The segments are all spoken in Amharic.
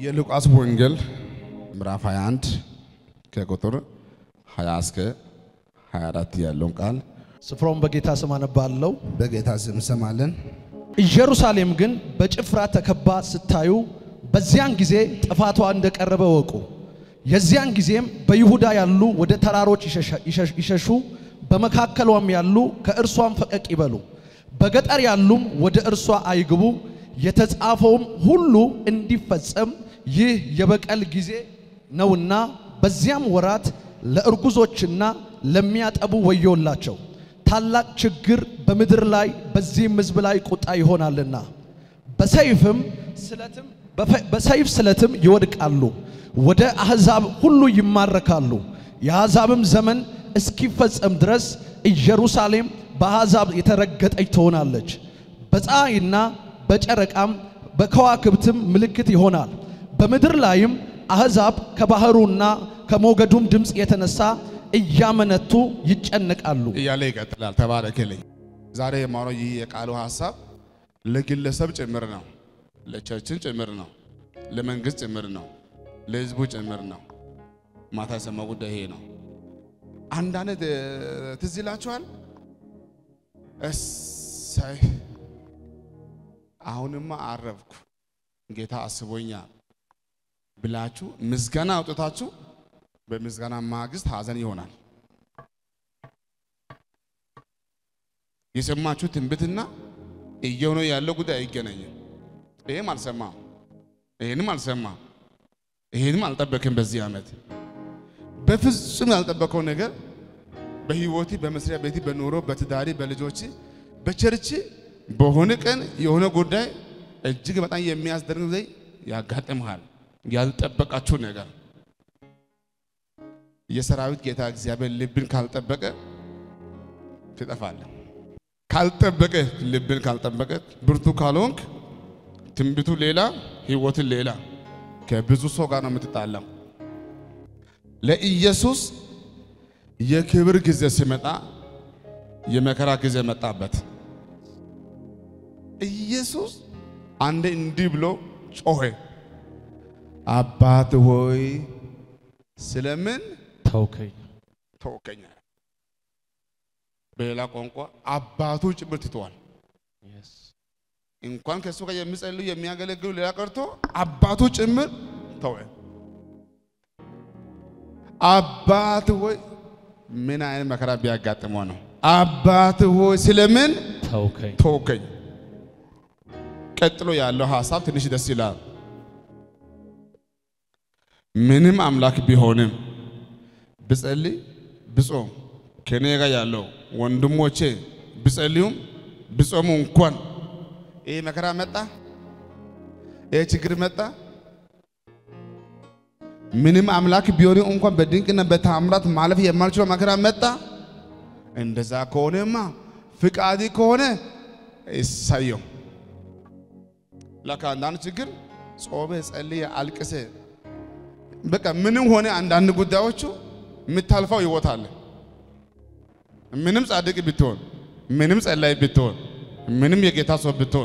የሉቃስ ወንጌል ምዕራፍ 21 ከቁጥር 20 እስከ 24 ያለውን ቃል ስፍራውን በጌታ ስም አነባለሁ። በጌታ ስም እንሰማለን። ኢየሩሳሌም ግን በጭፍራ ተከባ ስታዩ በዚያን ጊዜ ጥፋቷ እንደቀረበ ወቁ። የዚያን ጊዜም በይሁዳ ያሉ ወደ ተራሮች ይሸሻ- ይሸሽ- ይሸሹ፣ በመካከሏም ያሉ ከእርሷም ፈቀቅ ይበሉ፣ በገጠር ያሉም ወደ እርሷ አይግቡ። የተጻፈውም ሁሉ እንዲፈጸም ይህ የበቀል ጊዜ ነውና በዚያም ወራት ለእርጉዞችና ለሚያጠቡ ወዮላቸው። ታላቅ ችግር በምድር ላይ በዚህም ሕዝብ ላይ ቁጣ ይሆናልና በሰይፍም ስለትም በፈ- በሰይፍ ስለትም ይወድቃሉ፣ ወደ አሕዛብ ሁሉ ይማረካሉ። የአሕዛብም ዘመን እስኪፈጸም ድረስ ኢየሩሳሌም በአሕዛብ የተረገጠች ትሆናለች። በፀሐይና በጨረቃም በከዋክብትም ምልክት ይሆናል። በምድር ላይም አሕዛብ ከባሕሩና ከሞገዱም ድምፅ የተነሳ እያመነቱ ይጨነቃሉ። እያለ ይቀጥላል። ተባረክልኝ። ዛሬ የማወራው ይህ የቃሉ ሀሳብ ለግለሰብ ጭምር ነው፣ ለቸርችን ጭምር ነው፣ ለመንግስት ጭምር ነው፣ ለህዝቡ ጭምር ነው። ማታ የሰማው ጉዳይ ይሄ ነው። አንዳንድ እ፣ ትዝ ይላችኋል። እሰይ አሁንማ አረፍኩ ጌታ አስቦኛል ብላችሁ ምስጋና አውጥታችሁ በምስጋና ማግስት ሀዘን ይሆናል። የሰማችሁ ትንቢትና እየሆነ ያለው ጉዳይ አይገናኝም። ይህም አልሰማም፣ ይህንም አልሰማም፣ ይህንም አልጠበቅም። በዚህ ዓመት በፍጹም ያልጠበቀው ነገር በህይወቴ፣ በመስሪያ ቤቴ፣ በኑሮ፣ በትዳሪ፣ በልጆች፣ በቸርች በሆነ ቀን የሆነ ጉዳይ እጅግ በጣም የሚያስደርግ ጊዜ ያጋጥምሃል። ያልጠበቃችሁ ነገር የሰራዊት ጌታ እግዚአብሔር ልብን ካልጠበቀ ትጠፋለህ። ካልጠበቀ ልብን ካልጠበቀ ብርቱ ካልሆንክ ትንቢቱ ሌላ ህይወትን ሌላ ከብዙ ሰው ጋር ነው የምትጣላው። ለኢየሱስ የክብር ጊዜ ሲመጣ የመከራ ጊዜ መጣበት። ኢየሱስ አንዴ እንዲህ ብሎ ጮኸ፣ አባት ሆይ ስለምን ተውከኝ ተወከኝ አለ። በሌላ ቋንቋ አባቱ ጭምር ትተዋል። እንኳን ከእሱ ጋር የሚጸልዩ የሚያገለግሉ ሌላ ቀርቶ አባቱ ጭምር ተወ። አባት ሆይ ምን አይነት መከራ ቢያጋጥመው ነው? አባት ሆይ ስለምን ተውከኝ ተወከኝ። ቀጥሎ ያለው ሀሳብ ትንሽ ደስ ይላል። ምንም አምላክ ቢሆንም ብጸልይ ብጾም ከኔ ጋር ያለው ወንድሞቼ ብጸልዩም ብጾሙ እንኳን ይህ መከራ መጣ፣ ይህ ችግር መጣ። ምንም አምላክ ቢሆንም እንኳን በድንቅና በታምራት ማለፍ የማልችለው መከራ መጣ። እንደዛ ከሆነማ ፍቃድ ከሆነ እሳየው። ለካ አንዳንድ ችግር ጾመ ጸልየ አልቅሰ በቃ ምንም ሆነ አንዳንድ ጉዳዮቹ የምታልፈው ህይወት አለ። ምንም ጻድቅ ብትሆን፣ ምንም ጸላይ ብትሆን፣ ምንም የጌታ ሰው ብትሆን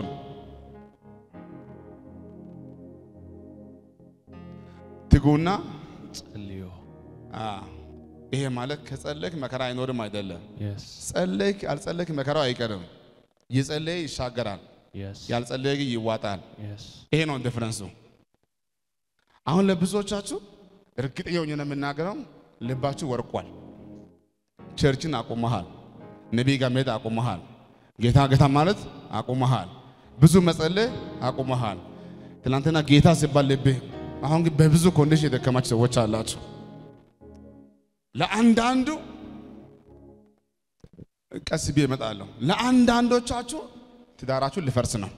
ትጉና ጸልዮ አ ይሄ ማለት ከጸለይክ መከራ አይኖርም አይደለም። ጸለይክ አልጸለይክ መከራው አይቀርም። የጸለየ ይሻገራል፣ ያልጸለየ ግን ይዋጣል። ይሄ ነው ዲፍረንሱ። አሁን ለብዙዎቻችሁ እርግጠኛ ሆኜ ነው የምናገረው፣ ልባችሁ ወርቋል። ቸርችን አቁመሃል፣ ነቢይ ጋር መሄድ አቁመሃል፣ ጌታ ጌታ ማለት አቁመሃል፣ ብዙ መጸለይ አቁመሃል። ትናንትና ጌታ ሲባል ልብህ፣ አሁን ግን በብዙ ኮንዲሽን የደከማችሁ ሰዎች አላችሁ። ለአንዳንዱ ቀስ ብዬ እመጣለሁ። ለአንዳንዶቻችሁ ትዳራችሁ ሊፈርስ ነው።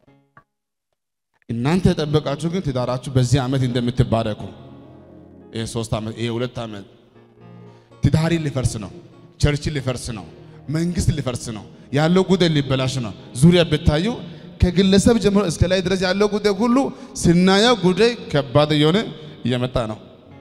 እናንተ የጠበቃችሁ ግን ትዳራችሁ በዚህ ዓመት እንደምትባረኩ ይሄ ሶስት ዓመት ይሄ ሁለት ዓመት ትዳሪ ሊፈርስ ነው። ቸርች ሊፈርስ ነው። መንግስት ሊፈርስ ነው። ያለው ጉዳይ ሊበላሽ ነው። ዙሪያ ብታዩ ከግለሰብ ጀምሮ እስከ ላይ ድረስ ያለው ጉዳይ ሁሉ ስናየው ጉዳይ ከባድ እየሆነ እየመጣ ነው።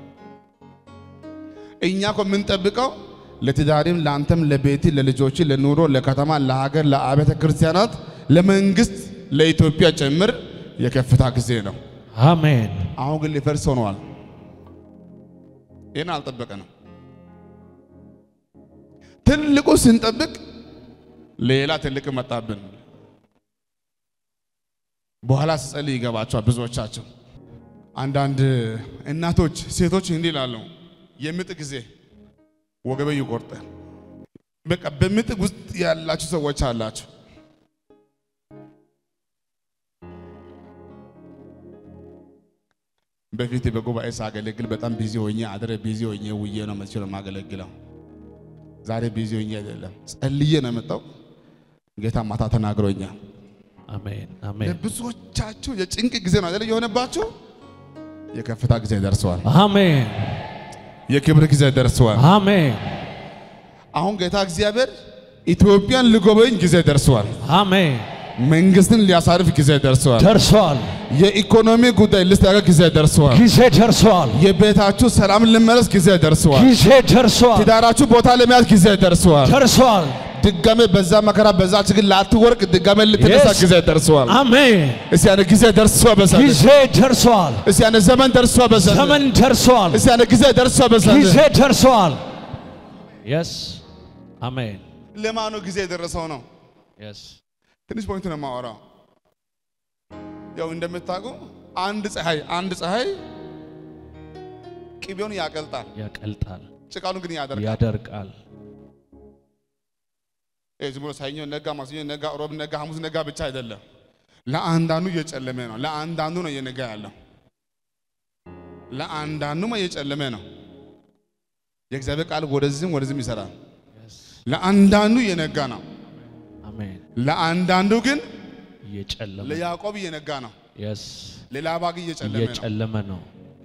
እኛ እኮ የምንጠብቀው ለትዳሪም፣ ለአንተም፣ ለቤት፣ ለልጆች፣ ለኑሮ፣ ለከተማ፣ ለሀገር፣ ለአብያተ ክርስቲያናት፣ ለመንግስት፣ ለኢትዮጵያ ጭምር የከፍታ ጊዜ ነው። አሜን አሁን ግን ሊፈርስ ሆነዋል። ይህን አልጠበቀንም። ትልቁ ስንጠብቅ ሌላ ትልቅ መጣብን። በኋላ ስጸልይ ይገባቸዋል ብዙዎቻቸው። አንዳንድ እናቶች ሴቶች እንዲህ ይላሉ፣ የምጥ ጊዜ ወገበ ይቆርጣል። በቃ በምጥ ውስጥ ያላችሁ ሰዎች አላችሁ። በፊት በጉባኤ ሳገለግል በጣም ቢዚ ሆኜ አድረ ቢዚ ሆኜ ውዬ ነው መቼ ነው የማገለግለው። ዛሬ ቢዚ ሆኜ አይደለም ጸልዬ ነው የመጣው። ጌታ ማታ ተናግሮኛል። አሜን አሜን ለብዙዎቻችሁ የጭንቅ ጊዜ ነው አይደል የሆነባችሁ? የከፍታ ጊዜ ደርሰዋል። አሜን የክብር ጊዜ ደርሰዋል። አሜን አሁን ጌታ እግዚአብሔር ኢትዮጵያን ሊጎበኝ ጊዜ ደርሰዋል። አሜን መንግስትን ሊያሳርፍ ጊዜ ደርሰዋል። ደርሷል። የኢኮኖሚ ጉዳይ ሊስተካከል ጊዜ ደርሰዋል። ጊዜ ደርሷል። የቤታችሁ ሰላም ልመለስ ጊዜ ደርሰዋል። ጊዜ ደርሷል። ትዳራችሁ ቦታ ለመያዝ ጊዜ ደርሰዋል። ደርሷል። ድጋሜ በዛ መከራ በዛ ችግር ላትወርቅ ድጋሜ ልትነሳ Yes. ጊዜ ደርሰዋል። አሜን እስቲ ያነ ጊዜ ደርሷ በዛ ጊዜ ደርሷል። እስቲ ያነ ዘመን ደርሷ በዛ ዘመን ደርሷል። እስቲ ያነ ጊዜ ደርሷ በዛ ጊዜ ደርሷል። የስ አሜን ለማኑ ጊዜ የደረሰው ነው። የስ ትንሽ ፖይንት ነው የማወራው። ያው እንደምታውቁ አንድ ፀሐይ አንድ ፀሐይ ቅቤውን ያቀልጣል፣ ያቀልጣል፣ ጭቃሉን ግን ያደርጋል። ያደርቃል። ይሄ ዝም ብሎ ሰኞ ነጋ፣ ማክሰኞ ነጋ፣ ሮብ ነጋ፣ ሐሙስ ነጋ ብቻ አይደለም። ለአንዳንዱ እየጨለመ ነው፣ ለአንዳንዱ ነው እየነጋ ያለው፣ ለአንዳንዱማ እየጨለመ ነው። የእግዚአብሔር ቃል ወደዚህም ወደዚህም ይሰራል። የስ ለአንዳንዱ እየነጋ ነው፣ አሜን ለአንዳንዱ ግን እየጨለመ ለያዕቆብ እየነጋ ነው፣ የስ ለላባ ግን እየጨለመ ነው። እየጨለመ ነው።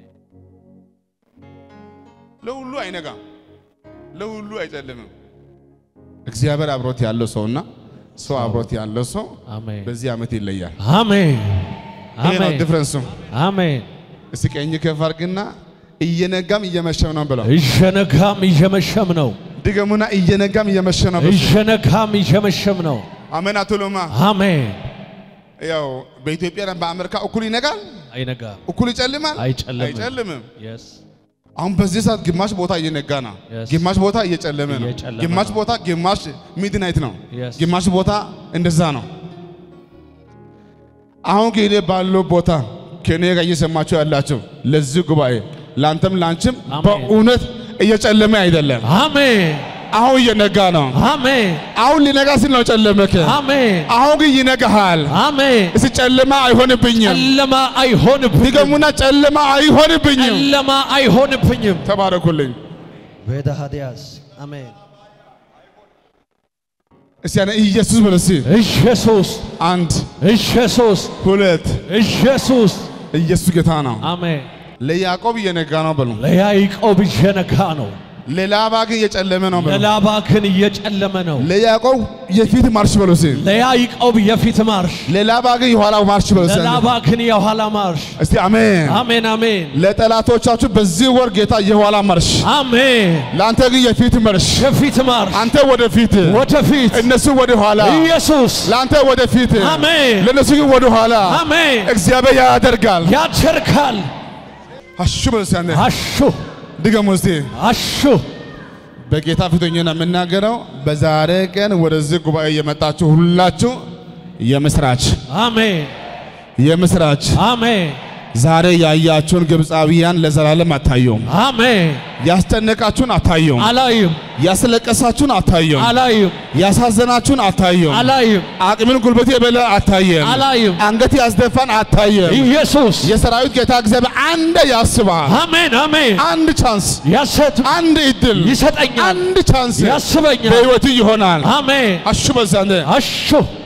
ለሁሉ አይነጋም፣ ለሁሉ አይጨልምም። እግዚአብሔር አብሮት ያለው ሰውና ሰው አብሮት ያለው ሰው አሜን በዚህ ዓመት ይለያል። አሜን ይሄ ነው አሜን ዲፍረንሱ። አሜን እስቲ ቀኝ ከፍ አድርግና እየነጋም እየመሸም ነው ብለው እየነጋም እየመሸም ነው። ድገሙና እየነጋም እየመሸ ነው ብለው እየነጋም እየመሸም ነው። አሜን አትሉማ? አሜን ያው በኢትዮጵያና በአሜሪካ እኩል ይነጋል፣ አይነጋም እኩል ይጨልማል፣ አይጨልምም። አይጨልምም። የስ አሁን በዚህ ሰዓት ግማሽ ቦታ እየነጋ ነው፣ Yes. ግማሽ ቦታ እየጨለመ ነው፣ እየጨለመ ግማሽ ነው። ቦታ ግማሽ ሚድናይት ነው፣ Yes. ግማሽ ቦታ እንደዛ ነው። አሁን ግን እኔ ባለው ቦታ ከኔ ጋር እየሰማችሁ ያላችሁ ለዚህ ጉባኤ ለአንተም ለአንቺም አሜን። በእውነት እየጨለመ አይደለም፣ አሜን አሁን እየነጋ ነው። አሜን አሁን ሊነጋ ሲል ነው ጨለመክ። አሜን አሁን ግን ይነጋሃል። አሜን። እስቲ ጨለማ አይሆንብኝም። ጨለማ አይሆንብኝም። ድገሙና ጨለማ አይሆንብኝም። ጨለማ አይሆንብኝም። ተባረኩልኝ። ቤዳሃዲያስ አሜን። እስቲ ያኔ ኢየሱስ በል እስቲ ኢየሱስ አንድ ኢየሱስ ሁለት ኢየሱስ ኢየሱስ ጌታ ነው። አሜን። ለያዕቆብ እየነጋ ነው በሉ። ለያዕቆብ እየነጋ ነው፣ ለላባ ግን እየጨለመ ነው በሉ። ለላባ ግን እየጨለመ ነው። ለያዕቆብ የፊት ማርሽ በሉ እስቲ። ለያዕቆብ የፊት ማርሽ፣ ለላባ ግን የኋላው ማርሽ በሉ እስቲ። ለላባ ግን የኋላ ማርሽ። እስቲ አሜን። አሜን አሜን ለጠላቶቻችሁ በዚህ ወር ጌታ የኋላ ማርሽ፣ አሜን። ለአንተ ግን የፊት ማርሽ። የፊት ማርሽ አንተ ወደፊት፣ ወደፊት እነሱ ወደ ኋላ። ኢየሱስ ለአንተ ወደፊት፣ አሜን ለእነሱ ግን ወደ ኋላ። አሜን እግዚአብሔር ያደርጋል። ያደርጋል። አሹ በሉ እስቲ አንዴ አሹ ድገሙ እስቲ። አሹ በጌታ ፊት ሆኜ ነው የምናገረው። በዛሬ ቀን ወደዚህ ጉባኤ የመጣችሁ ሁላችሁ የምስራች አሜን የምስራች። አሜን ዛሬ ያያችሁን ግብፃዊያን ለዘላለም አታዩም። አሜን። ያስጨነቃችሁን አታዩም። አላይም ያስለቀሳችሁን አታዩም። አላይም ያሳዘናችሁን አታዩም። አላይም አቅምን ጉልበት የበለ አታየም። አላይም። አንገት ያስደፋን አታየም። ኢየሱስ የሰራዊት ጌታ እግዚአብሔር አንድ ያስባል። አሜን አሜን። አንድ ቻንስ፣ ያሰት አንድ እድል፣ ይሰጠኛል አንድ ቻንስ ያስበኛል። በሕይወቱ ይሆናል። አሜን አሹ በዛንደ አሹ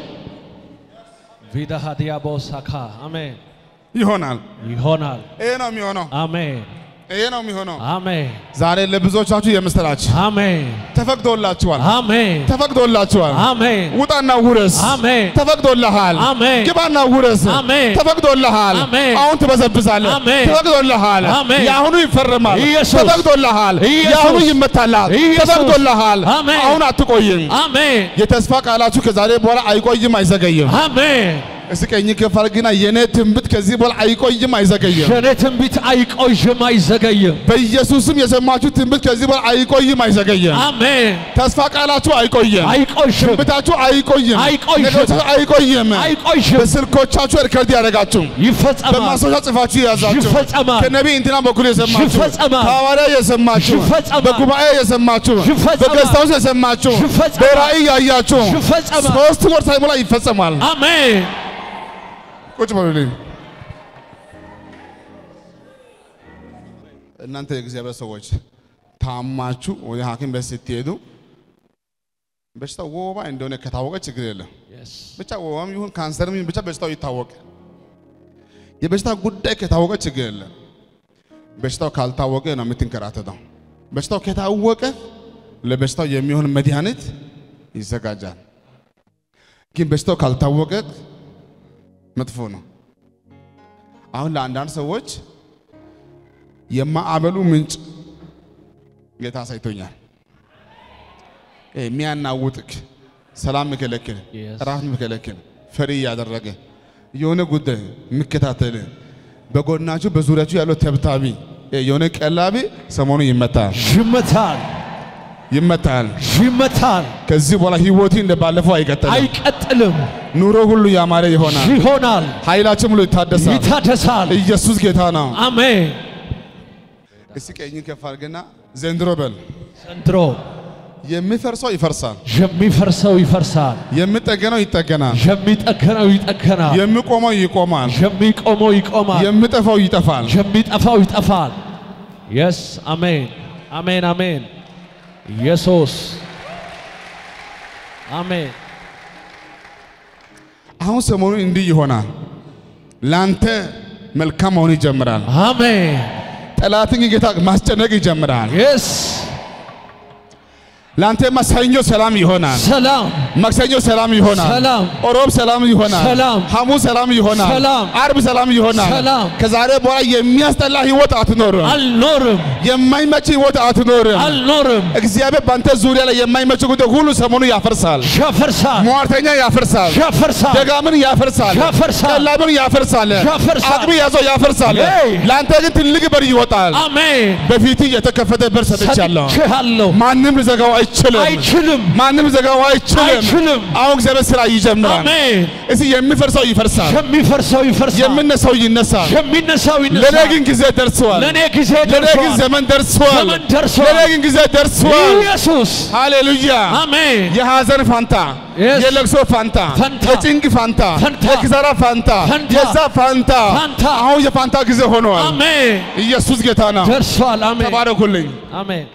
ቪዳ ዲያቦሳካ አሜን ይሆናል። ይሆናል። ይሄ ነው የሚሆነው። አሜን ይሄ ነው የሚሆነው። አሜን ዛሬ ለብዙዎቻችሁ የምስራች አሜን ተፈቅዶላችኋል። አሜን ተፈቅዶላችኋል። አሜን ውጣና ውረስ። አሜን ተፈቅዶልሃል። አሜን ግባና ውረስ። አሜን ተፈቅዶልሃል። አሜን አሁን ትበዘብዛለህ። አሜን ተፈቅዶልሃል። አሜን የአሁኑ ይፈረማል። ኢየሱስ ተፈቅዶልሃል። ኢየሱስ የአሁኑ ይመታልሃል። ኢየሱስ ተፈቅዶልሃል። አሜን አሁን አትቆይም። አሜን የተስፋ ቃላችሁ ከዛሬ በኋላ አይቆይም፣ አይዘገይም። አሜን እስኪ ቀኝ ከፍ አድርግና የኔ ትንቢት ከዚህ በኋላ አይቆይም አይዘገይም። የኔ ትንቢት አይቆይም አይዘገይም። በኢየሱስም የሰማችሁ ትንቢት ከዚህ በኋላ አይቆይም አይዘገይም። አሜን። ተስፋ ቃላችሁ አይቆይም። አይቆይም ትንቢታችሁ አይቆይም። አይቆይም። ነገሮቻችሁ አይቆይም። አይቆይም። በስልኮቻችሁ ሪከርድ ያደረጋችሁ ይፈጸማል በማስታወሻ ጽፋችሁ የያዛችሁ ይፈጸማል። ከነቢይ እንትና በኩል የሰማችሁ ይፈጸማል። ከሐዋርያ የሰማችሁ ይፈጸማል። በጉባኤ የሰማችሁ ይፈጸማል። በገስታውስ የሰማችሁ ይፈጸማል። በራእይ ያያችሁ ይፈጸማል። ሶስት ወር ሳይሞላ ይፈጸማል። አሜን። ቁጭ በሉልኝ። እናንተ የእግዚአብሔር ሰዎች ታማችሁ ወደ ሐኪም ቤት ስትሄዱ በሽታው ወባ እንደሆነ ከታወቀ ችግር የለም። ብቻ ወባም ይሁን ካንሰርም ይሁን ብቻ በሽታው ይታወቅ። የበሽታ ጉዳይ ከታወቀ ችግር የለም። በሽታው ካልታወቀ ነው የምትንከራተተው። በሽታው ከታወቀ ለበሽታው የሚሆን መድኃኒት ይዘጋጃል። ግን በሽታው ካልታወቀ መጥፎ ነው። አሁን ለአንዳንድ ሰዎች የማዕበሉ ምንጭ ጌታ አሳይቶኛል። የሚያናውጥክ ሰላም ምከለክል፣ Yes. ራፍ ምከለክል፣ ፈሪ እያደረገ የሆነ ጉዳይ የሚከታተል በጎናችሁ በዙሪያችሁ ያለው ተብታቢ የሆነ ቀላቢ ሰሞኑ ይመታል ይመታል ይመታል። ይመታል። ከዚህ በኋላ ህይወቴ እንደ ባለፈው አይቀጥልም። አይቀጥልም። ኑሮ ሁሉ ያማረ ይሆናል። ይሆናል። ኃይላችን ሁሉ ይታደሳል። ይታደሳል። ኢየሱስ ጌታ ነው። አሜን። እስቲ ቀኝ ከፍ አድርግና ዘንድሮ በል ዘንድሮ የሚፈርሰው ይፈርሳል፣ የሚፈርሰው ይፈርሳል፣ የሚጠገነው ይጠገናል፣ የሚጠገነው ይጠገናል፣ የሚቆመው ይቆማል፣ የሚቆመው ይቆማል፣ የሚጠፋው ይጠፋል። የሚጠፋው ይጠፋል። የስ አሜን፣ አሜን፣ አሜን። ኢየሱስ አሜን። አሁን ሰሞኑን እንዲህ ይሆናል። ላንተ መልካም መሆን ይጀምራል። አሜን። ጠላትን ጌታ ማስጨነቅ ይጀምራል። የስ ላንተማ ሰኞ ሰላም ይሆናል። ሰላም ማክሰኞ ሰላም ይሆናል። ሰላም ሮብ ሰላም ይሆናል። ሰላም ሐሙስ ሰላም ይሆናል። ሰላም አርብ ሰላም ይሆናል። ሰላም ከዛሬ በኋላ የሚያስጠላ ህይወት አትኖርም። አልኖርም የማይመች ህይወት አትኖርም። አልኖርም። እግዚአብሔር በአንተ ዙሪያ ላይ የማይመች ጉዳይ ሁሉ ሰሞኑ ያፈርሳል። ያፈርሳል ሟርተኛ ያፈርሳል። ያፈርሳል ደጋምን ያፈርሳል። ያፈርሳል። ቀላምን ያፈርሳል። ያፈርሳል። አቅም ያዘው ያፈርሳል። ሄይ! ለአንተ ግን ትልቅ በር ይወጣል። አሜን። በፊት የተከፈተ በር ሰጥቻለሁ። ሰጥቼሃለሁ። ማንም ሊዘጋው አይችልም። አይችልም ማንም ሊዘጋው አይችልም። አይችልም። አሁን እግዚአብሔር ስራ ይጀምራል። አሜን። እስቲ የሚፈርሰው ይፈርሳል፣ የሚፈርሰው ይፈርሳል፣ የምነሳው ይነሳል። የሚነሳው ለኔ ይነሳል። ግን ጊዜ ደርሰዋል። ለእኔ ጊዜ ለኔ ግን ደርሷል። ዘመን ደርሰዋል። ዘመን ደርሷል። ለኔ ግን ጊዜ ደርሰዋል። ኢየሱስ ሃሌሉያ። አሜን። የሐዘን ፋንታ፣ Yes. የለቅሶ ፋንታ፣ ፈንታ፣ የጭንቅ ፋንታ፣ ፈንታ፣ የኪሳራ ፋንታ፣ ፈንታ፣ የዛ ፋንታ ፋንታ። አሁን የፋንታ ጊዜ ሆነዋል። አሜን። ኢየሱስ ጌታ ነው። ደርሷል። አሜን። ተባረኩልኝ። አሜን።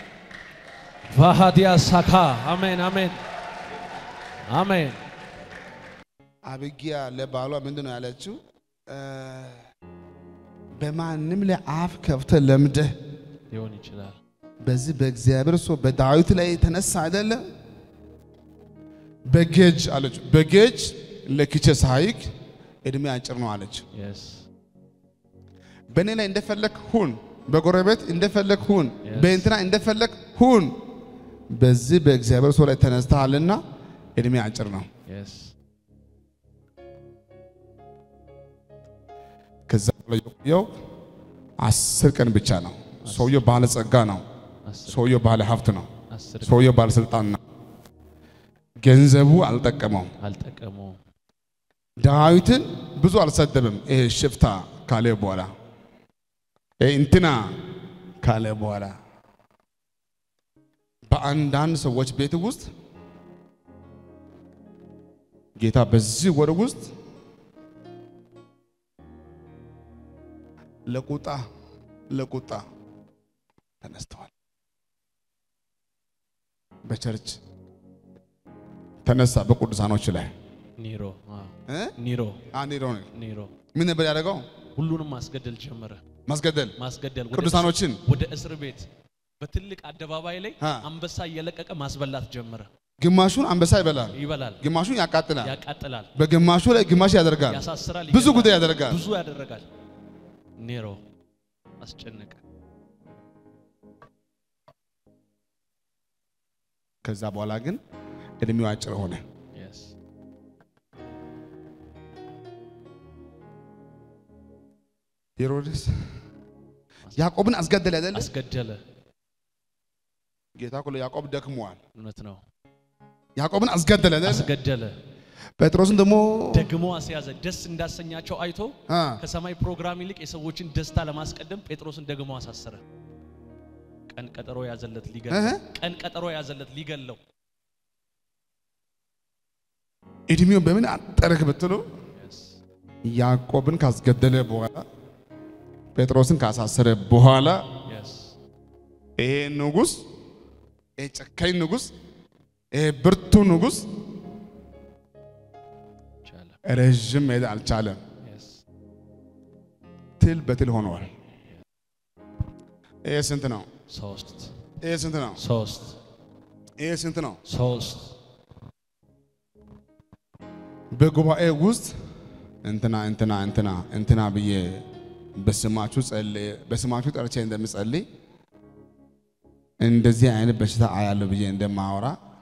ቫሃዲያ ሳካ አሜን፣ አሜን፣ አሜን። አብጊያ ለባሏ ምንድን ነው ያለችው? እ፣ በማንም ላይ አፍ ከፍተህ ለምደህ ሊሆን ይችላል። በዚህ በእግዚአብሔር ሰው በዳዊት ላይ የተነሳ አይደለም። በጌጅ አለች። በጌጅ ለክቼ ሳይክ እድሜ አጭር ነው አለች። የስ በእኔ ላይ እንደፈለግ ሁን፣ በጎረቤት እንደፈለግ ሁን፣ Yes. በእንትና እንደፈለግ ሁን። በዚህ በእግዚአብሔር ሰው ላይ ተነስተሃልና እድሜ አጭር ነው። የስ ከዛ በኋላ የቆየው አስር ቀን ብቻ ነው። ሰውየው ባለጸጋ ነው። አስር ሰውየው ባለ ሀብት ነው። አስር ሰውየው ባለስልጣን ነው። ገንዘቡ አልጠቀመው። አልጠቀመውም። ዳዊትን ብዙ አልሰደብም። ይሄ ሽፍታ ካለ በኋላ ይሄ እንትና ካለ በኋላ በአንዳንድ ሰዎች ቤት ውስጥ ጌታ በዚህ ወር ውስጥ ለቁጣ ለቁጣ ተነስተዋል። በቸርች ተነሳ በቅዱሳኖች ላይ ኒሮ አዎ፣ እ? ኒሮ አንድ ሄዶ ነው። ኒሮ ምን ነበር ያደረገው? ሁሉንም ማስገደል ጀመረ። ማስገደል ማስገደል ወደ ቅዱሳኖችን ወደ እስር ቤት በትልቅ አደባባይ ላይ አ። አንበሳ እየለቀቀ ማስበላት ጀመረ። ግማሹን አንበሳ ይበላል፣ ይበላል፣ ግማሹን ያቃጥላል፣ ያቃጥላል፣ በግማሹ ላይ ግማሽ ያደርጋል፣ ያሳስራል፣ ብዙ ይገድላል፣ ጉዳይ ያደርጋል። ብዙ ያደረጋል። ኔሮ አስጨነቀ። ከዛ በኋላ ግን እድሜው አጭር ሆነ። Yes. ሄሮድስ ያዕቆብን አስገደለ አይደለ? አስገደለ። ጌታ እኮ ለያዕቆብ ደክሟል። እውነት ነው። ያዕቆብን አስገደለ አይደለ? አስገደለ። ጴጥሮስን ደግሞ ደግሞ አስያዘ። ደስ እንዳሰኛቸው አይቶ አ ከሰማይ ፕሮግራም ይልቅ የሰዎችን ደስታ ለማስቀደም ጴጥሮስን ደግሞ አሳሰረ። ቀን ቀጠሮ ያዘለት ሊገለው። እህ? ቀን ቀጠሮ ያዘለት ሊገለው። እድሜውን በምን አጠርክ ብትሉ ያዕቆብን ካስገደለ በኋላ ጴጥሮስን ካሳሰረ በኋላ Yes. ይሄ ንጉሥ ይሄ ጨካኝ ንጉሥ ይሄ ብርቱ ንጉሥ ቻለ። ረዥም መሄድ አልቻለም። Yes. ትል በትል ሆነዋል። ይሄ ስንት ነው? ሶስት ይሄ ስንት ነው? ሶስት ይሄ ስንት ነው? ሶስት በጉባኤ ውስጥ እንትና እንትና እንትና እንትና ብዬ በስማችሁ ጸልይ በስማችሁ ጠርቼ እንደምጸልይ እንደዚህ አይነት በሽታ አያለሁ ብዬ እንደማወራ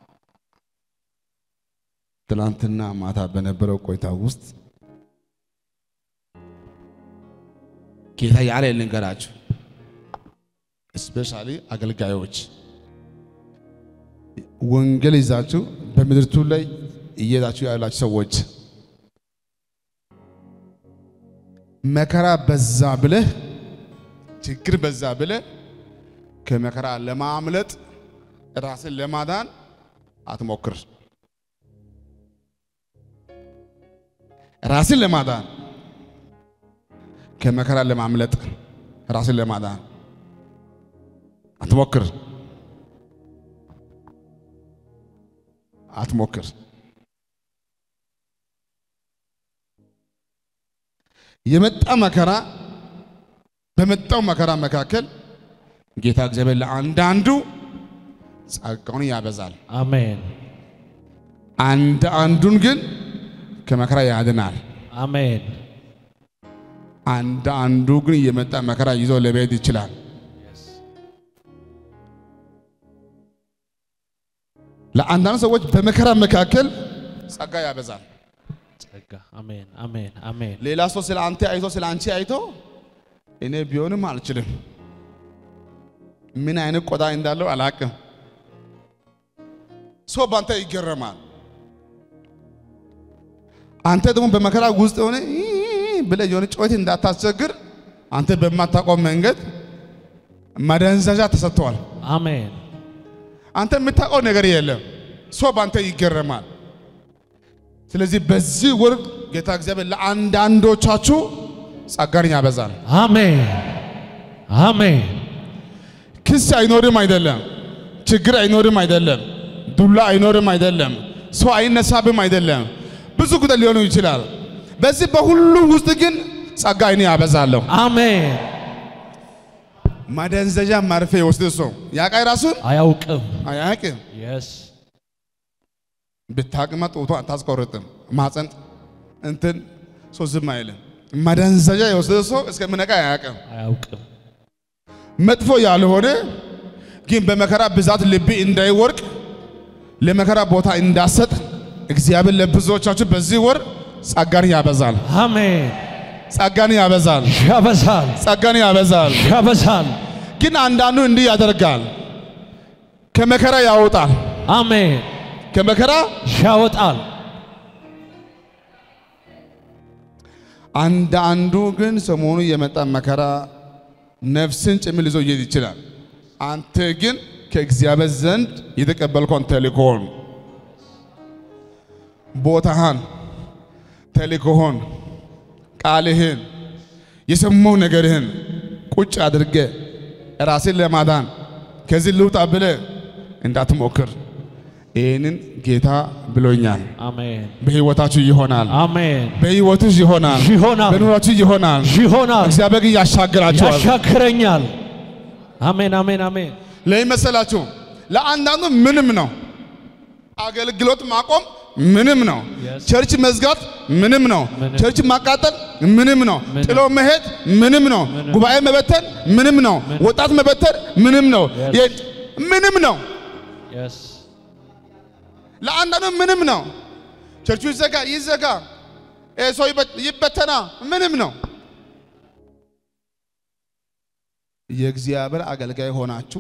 ትላንትና ማታ በነበረው ቆይታ ውስጥ ጌታ ያለ ልንገራችሁ፣ እስፔሻሊ አገልጋዮች ወንጌል ይዛችሁ በምድርቱ ላይ እየሄዳችሁ ያላችሁ ሰዎች መከራ በዛ ብለህ ችግር በዛ ብለህ ከመከራ ለማምለጥ ራስን ለማዳን አትሞክር። ራስን ለማዳን ከመከራ ለማምለጥ ራስን ለማዳን አትሞክር አትሞክር። የመጣ መከራ በመጣው መከራ መካከል ጌታ እግዚአብሔር ለአንዳንዱ ጸጋውን ያበዛል፣ አሜን አንድ አንዱን ግን ከመከራ ያድናል። አሜን አንድ አንዱ ግን የመጣ መከራ ይዞ ለቤት ይችላል። ለአንዳንድ ሰዎች በመከራ መካከል ጸጋ ያበዛል። ጸጋ አሜን አሜን አሜን ሌላ ሰው ስለ አንተ አይቶ ስለ አንቺ አይቶ እኔ ቢሆንም አልችልም፣ ምን አይነት ቆዳ እንዳለው አላቅም። ሰው በአንተ ይገረማል። አንተ ደግሞ በመከራ ውስጥ የሆነ ብለህ የሆነ ጩኸት እንዳታስቸግር አንተ በማታውቀው መንገድ መደንዘዣ ተሰጥተዋል። አሜን አንተ የምታውቀው ነገር የለም። ሰው በአንተ ይገረማል። ስለዚህ በዚህ ወር ጌታ እግዚአብሔር ለአንዳንዶቻችሁ ጸጋን ያበዛል። አሜን አሜን ክስ አይኖርም አይደለም፣ ችግር አይኖርም አይደለም፣ ዱላ አይኖርም አይደለም፣ ሰው አይነሳብም አይደለም። ብዙ ጉዳይ ሊሆኑ ይችላል። በዚህ በሁሉ ውስጥ ግን ጸጋ እኔ ያበዛለሁ። አሜን ማደንዘዣ መርፌ የወስድ ሰው ያቃይ ራሱን አያውቅም አያውቅም። የስ ብታቅማ ጡቷ አታስቆርጥም። ማፀን እንትን ሰው ዝም አይልም። ማደንዘዣ የወሰደ ሰው እስከምነቃ አያውቅም። አያውቅም መጥፎ ያልሆነ ግን በመከራ ብዛት ልብ እንዳይወርቅ ለመከራ ቦታ እንዳሰጥ እግዚአብሔር ለብዙዎቻችሁ በዚህ ወር ጸጋን ያበዛል። አሜን ጸጋን ያበዛል። ያበዛል ጸጋን ያበዛል። ያበዛል ግን አንዳንዱ እንዲህ ያደርጋል፣ ከመከራ ያወጣል። አሜን ከመከራ ያወጣል አንዳንዱ ግን ሰሞኑ የመጣ መከራ ነፍስን ጭምር ይዞ ይሄድ ይችላል። አንተ ግን ከእግዚአብሔር ዘንድ የተቀበልከውን ተልእኮውን፣ ቦታህን፣ ተልእኮህን፣ ቃልህን፣ የሰማው ነገርህን ቁጭ አድርገ ራስን ለማዳን ከዚህ ልውጣ ብለ እንዳትሞክር። ይህንን ጌታ ብሎኛል። አሜን በሕይወታችሁ ይሆናል። አሜን በሕይወትሽ ይሆናል። ይሆናል በኑራችሁ ይሆናል። ይሆናል እግዚአብሔር ግን ያሻግራቸዋል። ያሻክረኛል አሜን አሜን አሜን ለምን መሰላችሁ? ለአንዳንዱ ምንም ነው። አገልግሎት ማቆም ምንም ነው። Yes. ቸርች መዝጋት ምንም ነው። ምንም። ቸርች ማቃጠል ምንም ነው። ምንም። ጥሎ መሄድ ምንም ነው። ምንም። ጉባኤ መበተን ምንም ነው። ምንም። ወጣት መበተን ምንም ነው። Yes. የ- ምንም ነው። የስ ለአንዳንዱ ምንም ነው። ቸርቹ ይዘጋ ይዘጋ፣ ይሄ ሰው ይበ- ይበተና ምንም ነው። የእግዚአብሔር አገልጋይ ሆናችሁ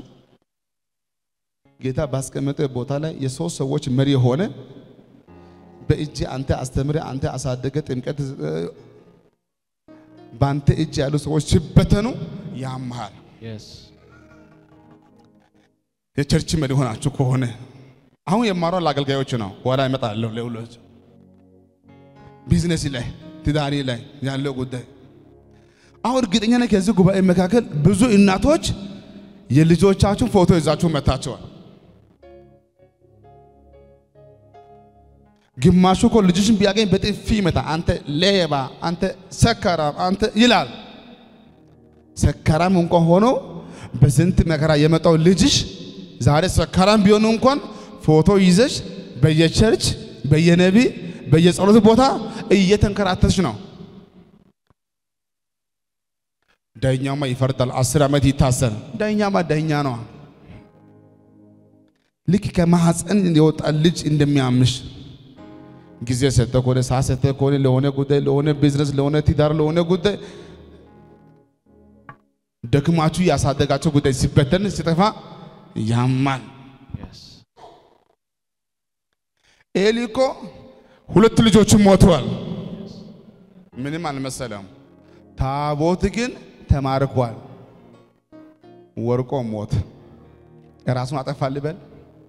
ጌታ ባስቀመጠ ቦታ ላይ የሶስት ሰዎች መሪ የሆነ በእጅ አንተ አስተምረ አንተ አሳደገ ጥምቀት በአንተ እጅ ያሉ ሰዎች ሲበተኑ ያምሃል። የቸርች መሪ ሆናችሁ ከሆነ አሁን የማሯ ለአገልጋዮች ነው። በኋላ ይመጣለሁ ለሁሎች ቢዝነስ ላይ ትዳሪ ላይ ያለው ጉዳይ አሁን እርግጠኛ ነኝ ከዚህ ጉባኤ መካከል ብዙ እናቶች የልጆቻችሁን ፎቶ ይዛችሁ መታቸዋል። ግማሹ እኮ ልጅሽን ቢያገኝ በጥፊ ይመታ፣ አንተ ሌባ፣ አንተ ሰካራም፣ አንተ ይላል። ሰካራም እንኳን ሆኖ በስንት መከራ የመጣው ልጅሽ ዛሬ ሰካራም ቢሆኑ እንኳን ፎቶ ይዘሽ በየቸርች በየነቢ በየጸሎት ቦታ እየተንከራተሽ ነው። ዳኛማ ይፈርዳል። አስር ዓመት ይታሰር። ዳኛማ ዳኛ ነው። ልክ ከማህፀን የወጣ ልጅ እንደሚያምሽ ጊዜ ሰጠ ከሆነ ሰዓት ሰጠ ከሆነ ለሆነ ጉዳይ ለሆነ ቢዝነስ ለሆነ ትዳር ለሆነ ጉዳይ ደክማችሁ ያሳደጋቸው ጉዳይ ሲበተን ሲጠፋ ያማል። ኤሊ እኮ ሁለት ልጆቹ ሞተዋል። ምንም አልመሰለም። ታቦት ግን ተማርኳል። ወርቆ ሞት ራሱን አጠፋ ልበል።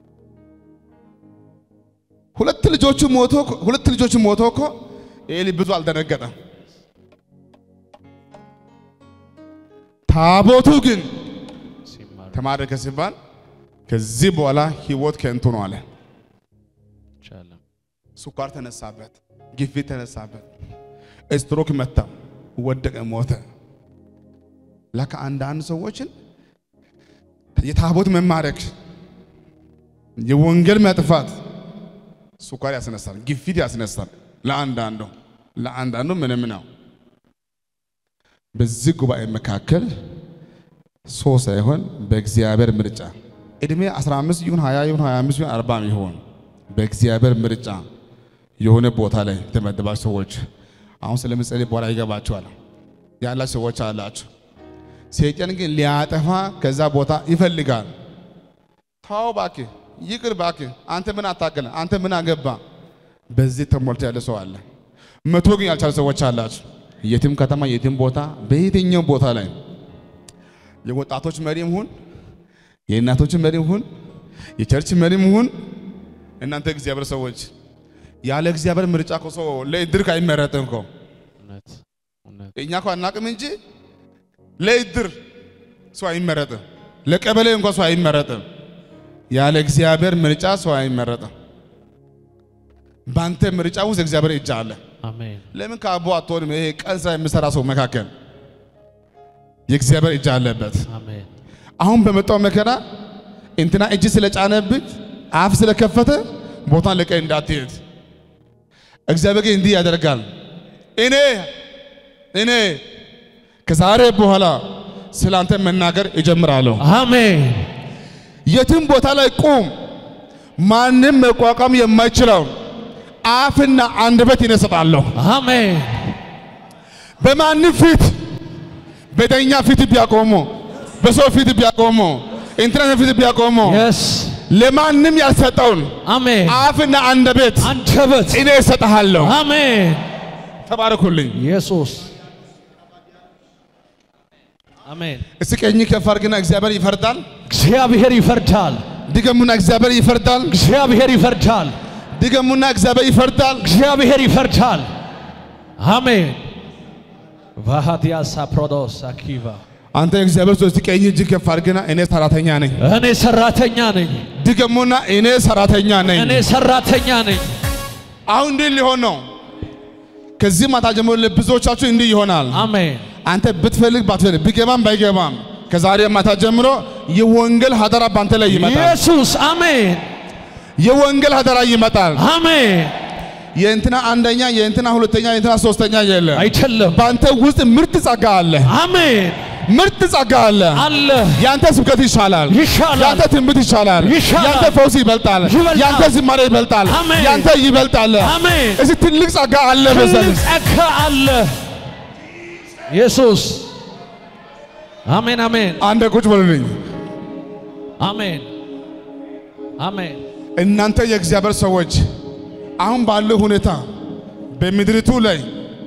ሁለት ልጆቹ ሞቶ ሁለት ልጆቹ ሞቶ እኮ ኤሊ ብዙ አልደነገጠም። ታቦቱ ግን ተማረከ ሲባል ከዚህ በኋላ ህይወት ከንቱ ነው አለ። ስኳር ተነሳበት፣ ግፊት ተነሳበት፣ ስትሮክ መታ፣ ወደቀ፣ ሞተ። ለካ አንዳንድ ሰዎችን የታቦት መማረክ የወንጌል መጥፋት ስኳር ያስነሳል፣ ግፊት ያስነሳል። ለአንዳንዱ ለአንዳንዱ ምንም ነው። በዚህ ጉባኤ መካከል ሶ ሳይሆን በእግዚአብሔር ምርጫ እድሜ 15 ይሁን 20 ይሁን 25 ይሁን 40 ይሁን በእግዚአብሔር ምርጫ የሆነ ቦታ ላይ የተመደባችሁ ሰዎች አሁን ስለምጸልይ በኋላ ይገባችኋል ያላችሁ ሰዎች አላችሁ። ሰይጣን ግን ሊያጠፋ ከዛ ቦታ ይፈልጋል። ታው እባክህ ይቅር እባክህ፣ አንተ ምን አታገለ፣ አንተ ምን አገባ። በዚህ ተሞልቶ ያለ ሰው አለ። መቶ ግን ያልቻሉ ሰዎች አላችሁ። የትም ከተማ የትም ቦታ በየትኛው ቦታ ላይ የወጣቶች መሪም ሁን የእናቶች መሪም ሁን የቸርች መሪም ሁን እናንተ እግዚአብሔር ሰዎች ያለ እግዚአብሔር ምርጫ እኮ ሰው ለእድር አይመረጥም እኮ እኛ እኮ አናቅም እንጂ ለእድር ሰው አይመረጥም። ለቀበሌ እንኳን ሰው አይመረጥም። ያለ እግዚአብሔር ምርጫ ሰው አይመረጥም። ባንተ ምርጫ ውስጥ እግዚአብሔር እጅ አለ። አሜን። ለምን ከአቦ አትሆንም? ይሄ ቀን ስራ የሚሰራ ሰው መካከል የእግዚአብሔር እጅ አለበት። አሜን። አሁን በመጣው መከራ እንትና እጅ ስለጫነብህ አፍ ስለከፈተ ቦታን ለቀህ እንዳትሄድ እግዚአብሔር ግን እንዲህ ያደርጋል። እኔ እኔ ከዛሬ በኋላ ስላንተ መናገር እጀምራለሁ። አሜን። የትም ቦታ ላይ ቁም። ማንም መቋቋም የማይችለው አፍና አንደበት ይነሰጣለሁ። አሜን። በማንም ፊት በዳኛ ፊት ቢያቆሙ፣ በሰው ፊት ቢያቆሙ፣ ኢንተርኔት ፊት ቢያቆሙ የስ ለማንም ያልሰጠውን አሜን። አፍና አንደበት አንደበት እኔ እሰጥሃለሁ። አሜን። ተባረኩልኝ። ኢየሱስ አሜን። እስቲ ቀኝ ከፍ አድርግና እግዚአብሔር ይፈርዳል። እግዚአብሔር ይፈርዳል። ድገሙና እግዚአብሔር ይፈርዳል። እግዚአብሔር ይፈርዳል። ድገሙና እግዚአብሔር ይፈርዳል። እግዚአብሔር ይፈርዳል። አሜን። ቫሃዲያ ሳፕሮዶስ አኪቫ አንተ እግዚአብሔር ሰው እስቲ ቀኝ እጅ ከፍ አድርግና እኔ ሰራተኛ ነኝ። እኔ ሰራተኛ ነኝ። ድገሙና እኔ ሰራተኛ ነኝ። እኔ ሰራተኛ ነኝ። አሁን እንዲህ ሊሆን ነው። ከዚህ ማታ ጀምሮ ለብዙዎቻችሁ እንዲህ ይሆናል። አሜን። አንተ ብትፈልግ ባትፈልግ ቢገባም ባይገባም ከዛሬ ማታ ጀምሮ የወንጌል ሀደራ ባንተ ላይ ይመጣል። ኢየሱስ አሜን። የወንጌል ሀደራ ይመጣል። አሜን። የእንትና አንደኛ፣ የእንትና ሁለተኛ፣ የእንትና ሶስተኛ የለም። አይደለም። በአንተ ውስጥ ምርጥ ጸጋ አለ። አሜን ምርጥ ጸጋ አለ። አለ ያንተ ስብከት ይሻላል። ይሻላል። ያንተ ትንቢት ይሻላል። ይሻላል። ያንተ ፈውስ ይበልጣል። ይበልጣል። ያንተ ዝማሬ ይበልጣል። አሜን። ያንተ ይበልጣል። አሜን። እዚህ ትልቅ ጸጋ አለ ትልቅ መሰለኝ። ጸጋ አለ። ኢየሱስ አሜን አሜን አንድ ቁጭ በሉልኝ። አሜን አሜን እናንተ የእግዚአብሔር ሰዎች አሁን ባለው ሁኔታ በምድሪቱ ላይ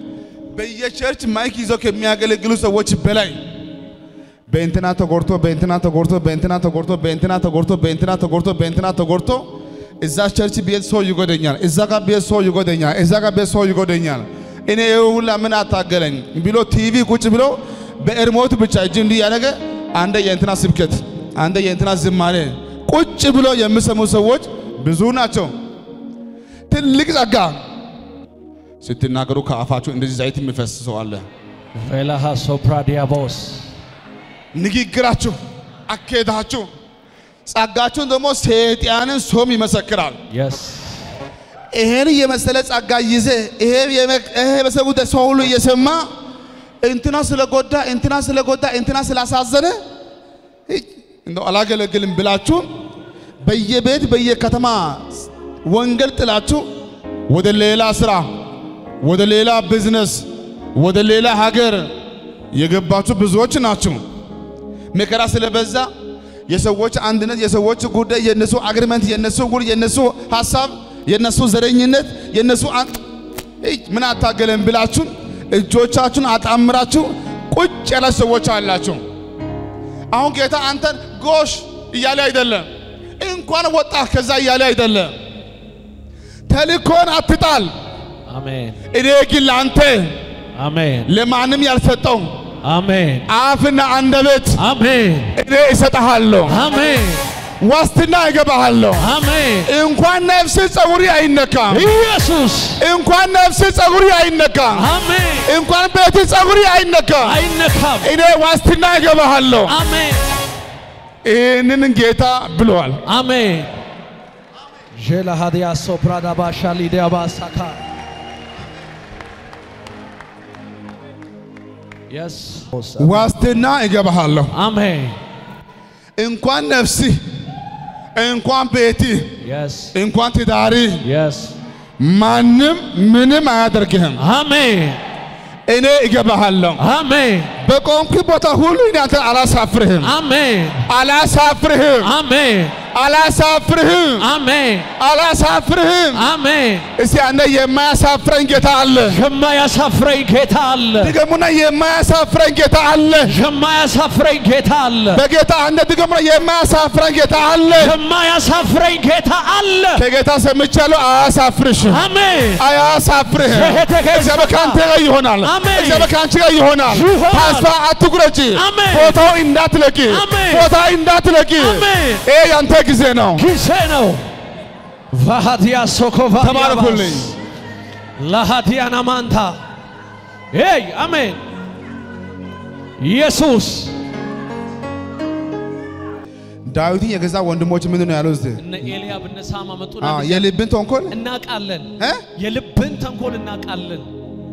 በየቸርች ማይክ ይዘው ከሚያገለግሉ ሰዎች በላይ በእንትና ተጎርቶ በእንትና ተጎርቶ በእንትና ተጎርቶ በእንትና ተጎርቶ በእንትና ተጎርቶ በእንትና ተጎርቶ እዛ ቸርች ቤት ሰው ይጎደኛል፣ እዛ ጋር ቤት ሰው ይጎደኛል፣ እዛ ጋር ቤት ሰው ይጎደኛል። እኔ ይኸው ሁላ ምን አታገለኝ ብሎ ቲቪ ቁጭ ብሎ በኤርሞት ብቻ እጅ እንዲህ ያደረገ አንደ የእንትና ስብከት አንደ የእንትና ዝማሬ ቁጭ ብሎ የሚሰሙ ሰዎች ብዙ ናቸው። ትልቅ ጸጋ ስትናገሩ ከአፋችሁ እንደዚህ ዘይት የሚፈስ ሰው አለ። ቬላሃ ሶፕራዲያቦስ ንግግራችሁ፣ አካሄዳችሁ፣ ጸጋችሁን ደግሞ ሰይጣንን ሶም ይመሰክራል። የስ ይሄን የመሰለ ጸጋ ይዘ ይሄ የመ- ይሄ የመሰለ ጉዳይ ሰው ሁሉ እየሰማ እንትና ስለጎዳ እንትና ስለጎዳ እንትና ስላሳዘነ እይ፣ እንደው አላገለግልም ብላችሁ በየቤት በየከተማ ወንጌል ጥላችሁ ወደ ሌላ ስራ፣ ወደ ሌላ ቢዝነስ፣ ወደ ሌላ ሀገር የገባችሁ ብዙዎች ናችሁ። መከራ ስለበዛ የሰዎች አንድነት፣ የሰዎች ጉዳይ፣ የነሱ አግሪመንት፣ የነሱ ጉድ፣ የነሱ ሀሳብ፣ የነሱ ዘረኝነት፣ የነሱ አን- እይ፣ ምን አታገለን ብላችሁ እጆቻችሁን አጣምራችሁ ቁጭ ያላችሁ ሰዎች አላችሁ። አሁን ጌታ አንተን ጎሽ እያለ አይደለም፣ እንኳን ወጣ ከዛ እያለ አይደለም። ተልኮን አትጣል። አሜን እኔ ግን ለአንተ አሜን ለማንም ያልሰጠው አሜን አፍና አንደበት አሜን እኔ እሰጥሃለሁ፣ አሜን ዋስትና እገባሃለሁ። አሜን እንኳን ነፍስ ጸጉሪ አይነካም፣ ኢየሱስ እንኳን ነፍስ ጸጉሪ አይነካም፣ አሜን እንኳን ቤት ጸጉሪ አይነካም። አይነካም እኔ ዋስትና እገባሃለሁ። አሜን ይህንን ጌታ ብለዋል። አሜን ዤላ ሀዲያ ሶፕራዳ ባሻ ሊዲያ ባሳካ የስ ዋስትና እገባሃለሁ። አሜን እንኳን ነፍሲ እንኳን ቤቲ የስ እንኳን ትዳሪ የስ ማንም ምንም አያደርግህም። አሜን እኔ እገባሃለሁ። አሜን በቆምክ ቦታ ሁሉ እኔ አንተን አላሳፍርህም፣ አሜን አላሳፍርህም፣ አሜን አላሳፍርህም፣ አሜን አላሳፍርህም። አሜን እስቲ አንተ የማያሳፍረኝ ጌታ አለ። የማያሳፍረኝ ጌታ አለ ድገሙና የማያሳፍረኝ ጌታ አለ። የማያሳፍረኝ ጌታ አለ በጌታ አንተ ድገሙና የማያሳፍረኝ ጌታ አለ። የማያሳፍረኝ ጌታ አለ ከጌታ ሰምቻለሁ። አያሳፍርሽም፣ አሜን አያሳፍርህም። የሄደ ከዛ እግዚአብሔር ከአንተ ጋር ይሆናል። አሜን። እግዚአብሔር ከአንቺ ጋር ይሆናል። ይሆናል። ተስፋ አትቁረጪ። አሜን። ቦታው እንዳትለቂ፣ አሜን። ቦታ እንዳትለቂ። አሜን። ይሄ ያንተ ጊዜ ነው። ጊዜ ነው ቫሃዲያ ሶኮቫ ተባረኩልኝ። ለሃዲያና ማንታ ይ አሜን ኢየሱስ ዳዊትን የገዛ ወንድሞች ምንድን ነው ያለው? እስቲ እነ ኤልያብ እነ ሳማ መጡና አዎ፣ የልብን ተንኮል እናቃለን እ? የልብን ተንኮል እናቃለን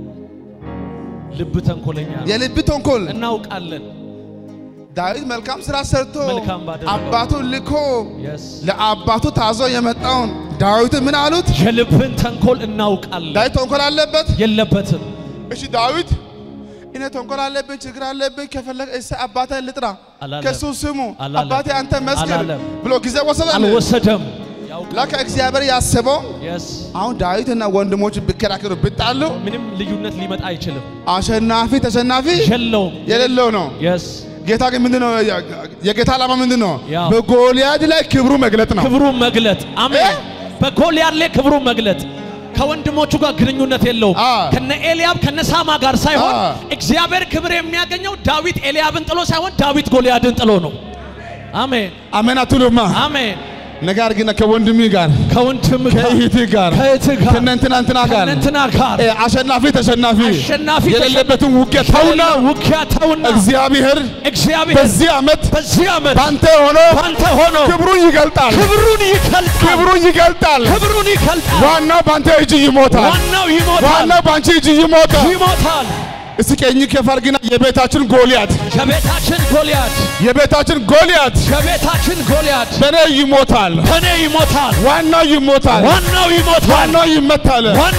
ልብ ተንኮለኛ ነው። የልብ ተንኮል እናውቃለን ዳዊት መልካም ስራ ሰርቶ መልካም ባደረገው። አባቱን ልኮ የስ ለአባቱ ታዞ የመጣውን ዳዊትን ምን አሉት? የልብን ተንኮል እናውቃለን ዳዊት ተንኮል አለበት። የለበትም እሺ ዳዊት እኔ ተንኮል አለብኝ፣ ችግር አለብኝ፣ ከፈለገ እሰ አባቴን ልጥራ፣ አላለም። ከሱ ስሙ አላለም። አባቴ አንተ መስክር አላለም። ብሎ ጊዜ ወሰደ። አልወሰደም ለካ እግዚአብሔር ያስበው የስ አሁን ዳዊትና ወንድሞቹ ቢከራከሩ ቢጣሉ ምንም ልዩነት ሊመጣ አይችልም አሸናፊ ተሸናፊ የለውም የሌለው ነው። የስ ጌታ ግን ምንድን ነው? የጌታ ዓላማ ምንድን ነው? ያው በጎልያድ ላይ ክብሩ መግለጥ ነው። ክብሩን መግለጥ አሜን እ? በጎልያድ ላይ ክብሩን መግለጥ ከወንድሞቹ ጋር ግንኙነት የለውም አ። ከነ ኤልያብ ከነ ሳማ ጋር ሳይሆን አ። እግዚአብሔር ክብር የሚያገኘው ዳዊት ኤልያብን ጥሎ ሳይሆን ዳዊት ጎልያድን ጥሎ ነው አሜን አሜን አትሉማ? አሜን ነገር ግን ከወንድሜ ጋር ከወንድም ጋር ከእህትህ ጋር ከእህትህ ጋር ከእነንትና እንትና ጋር ከእነንትና ጋር እ፣ አሸናፊ ተሸናፊ አሸናፊ የሌለበትን ውጊያ ተውና ውጊያ ተውና እግዚአብሔር እግዚአብሔር በዚህ ዓመት በዚህ ዓመት ባንተ ሆኖ ባንተ ሆኖ ክብሩን ይገልጣል። ክብሩን ይገልጣል ክብሩን ይገልጣል። ክብሩን ይገልጣል ዋናው ባንተ እጅ ይሞታል። ዋናው ይሞታል ዋናው ባንቺ እጅ ይሞታል። ይሞታል እስቲ ቀኝ ከፋል ግና የቤታችን ጎልያት ከቤታችን ጎልያድ የቤታችን ጎልያት ከቤታችን ጎልያድ በኔ ይሞታል። ከኔ ይሞታል ዋናው ይሞታል። ዋናው ይሞታል ዋናው ይመታል። ዋናው ይመታል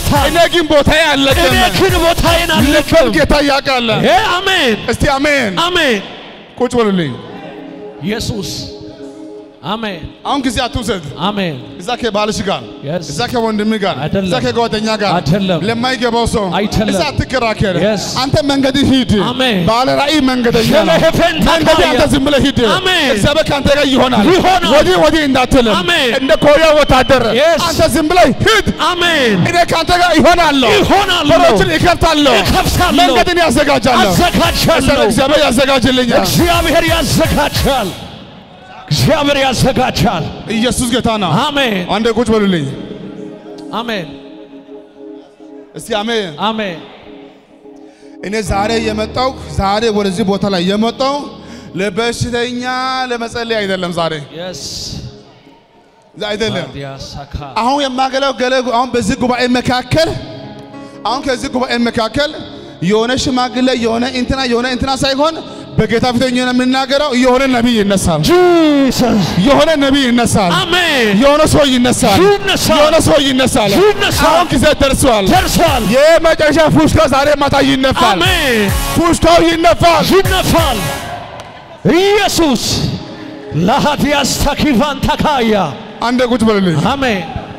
ደስታ እኔ ግን ቦታዬ አለቀም። እኔ ግን ቦታዬን ልበል አልለቅም። ጌታ ያውቃል። ይሄ አሜን እስቲ አሜን አሜን። ቁጭ በሉልኝ። ኢየሱስ አሜን አሁን ጊዜ አትውሰድ። አሜን። እዛ ከባልሽ ጋር Yes. እዛ ከወንድም ጋር አይደለም። እዛ ከጓደኛ ጋር አይደለም። ለማይገባው ሰው አይደለም። እዛ አትከራከር። Yes. አንተ መንገድ ሂድ። አሜን። ባለ ራእይ መንገደኛ ነው። ሸለሄፈን መንገድ ታካያ። አንተ ዝም ብለህ ሂድ። አሜን። እግዚአብሔር ከአንተ ጋር ይሆናል። ይሆናል። ወዲህ ወዲህ እንዳትልም አሜን። እንደ ኮሪያ ወታደር Yes. አንተ ዝም ብለህ ሂድ። አሜን እኔ ከአንተ ጋር ይሆናለሁ። ይሆናለሁ። በሮችን ይከፍታለሁ። እከፍታለሁ። መንገድን ያዘጋጃለሁ። አዘጋጃለሁ። እግዚአብሔር ያዘጋጅልኛል። እግዚአብሔር ያዘጋጃል። እግዚአብሔር ያዘጋጃል። ኢየሱስ ጌታ ነው። አሜን አንዴ ቁጭ በሉልኝ አሜን እስቲ አሜን። አሜን እኔ ዛሬ የመጣው ዛሬ ወደዚህ ቦታ ላይ የመጣው ለበሽተኛ ለመጸለይ አይደለም። ዛሬ የስ አይደለም። ዲያሳካ አሁን የማገለገለ አሁን በዚህ ጉባኤ መካከል አሁን ከዚህ ጉባኤ መካከል የሆነ ሽማግሌ የሆነ እንትና የሆነ እንትና ሳይሆን በጌታ ፊት ሆኜ ነው የምናገረው። የሆነ ነቢይ ይነሳል። ጂሰስ የሆነ ነቢይ ይነሳል። አሜን የሆነ ሰው ይነሳል። ይነሳል። የሆነ ሰው ይነሳል። ይነሳል። አሁን ጊዜ ደርሷል። ደርሷል። የመጨረሻ ፉሽካ ዛሬ ማታ ይነፋል። አሜን ፉሽካው ይነፋል። ይነፋል። ኢየሱስ ለሃዲያስ ተኪቫን ተካያ አንዴ ቁጭ በልልኝ። አሜን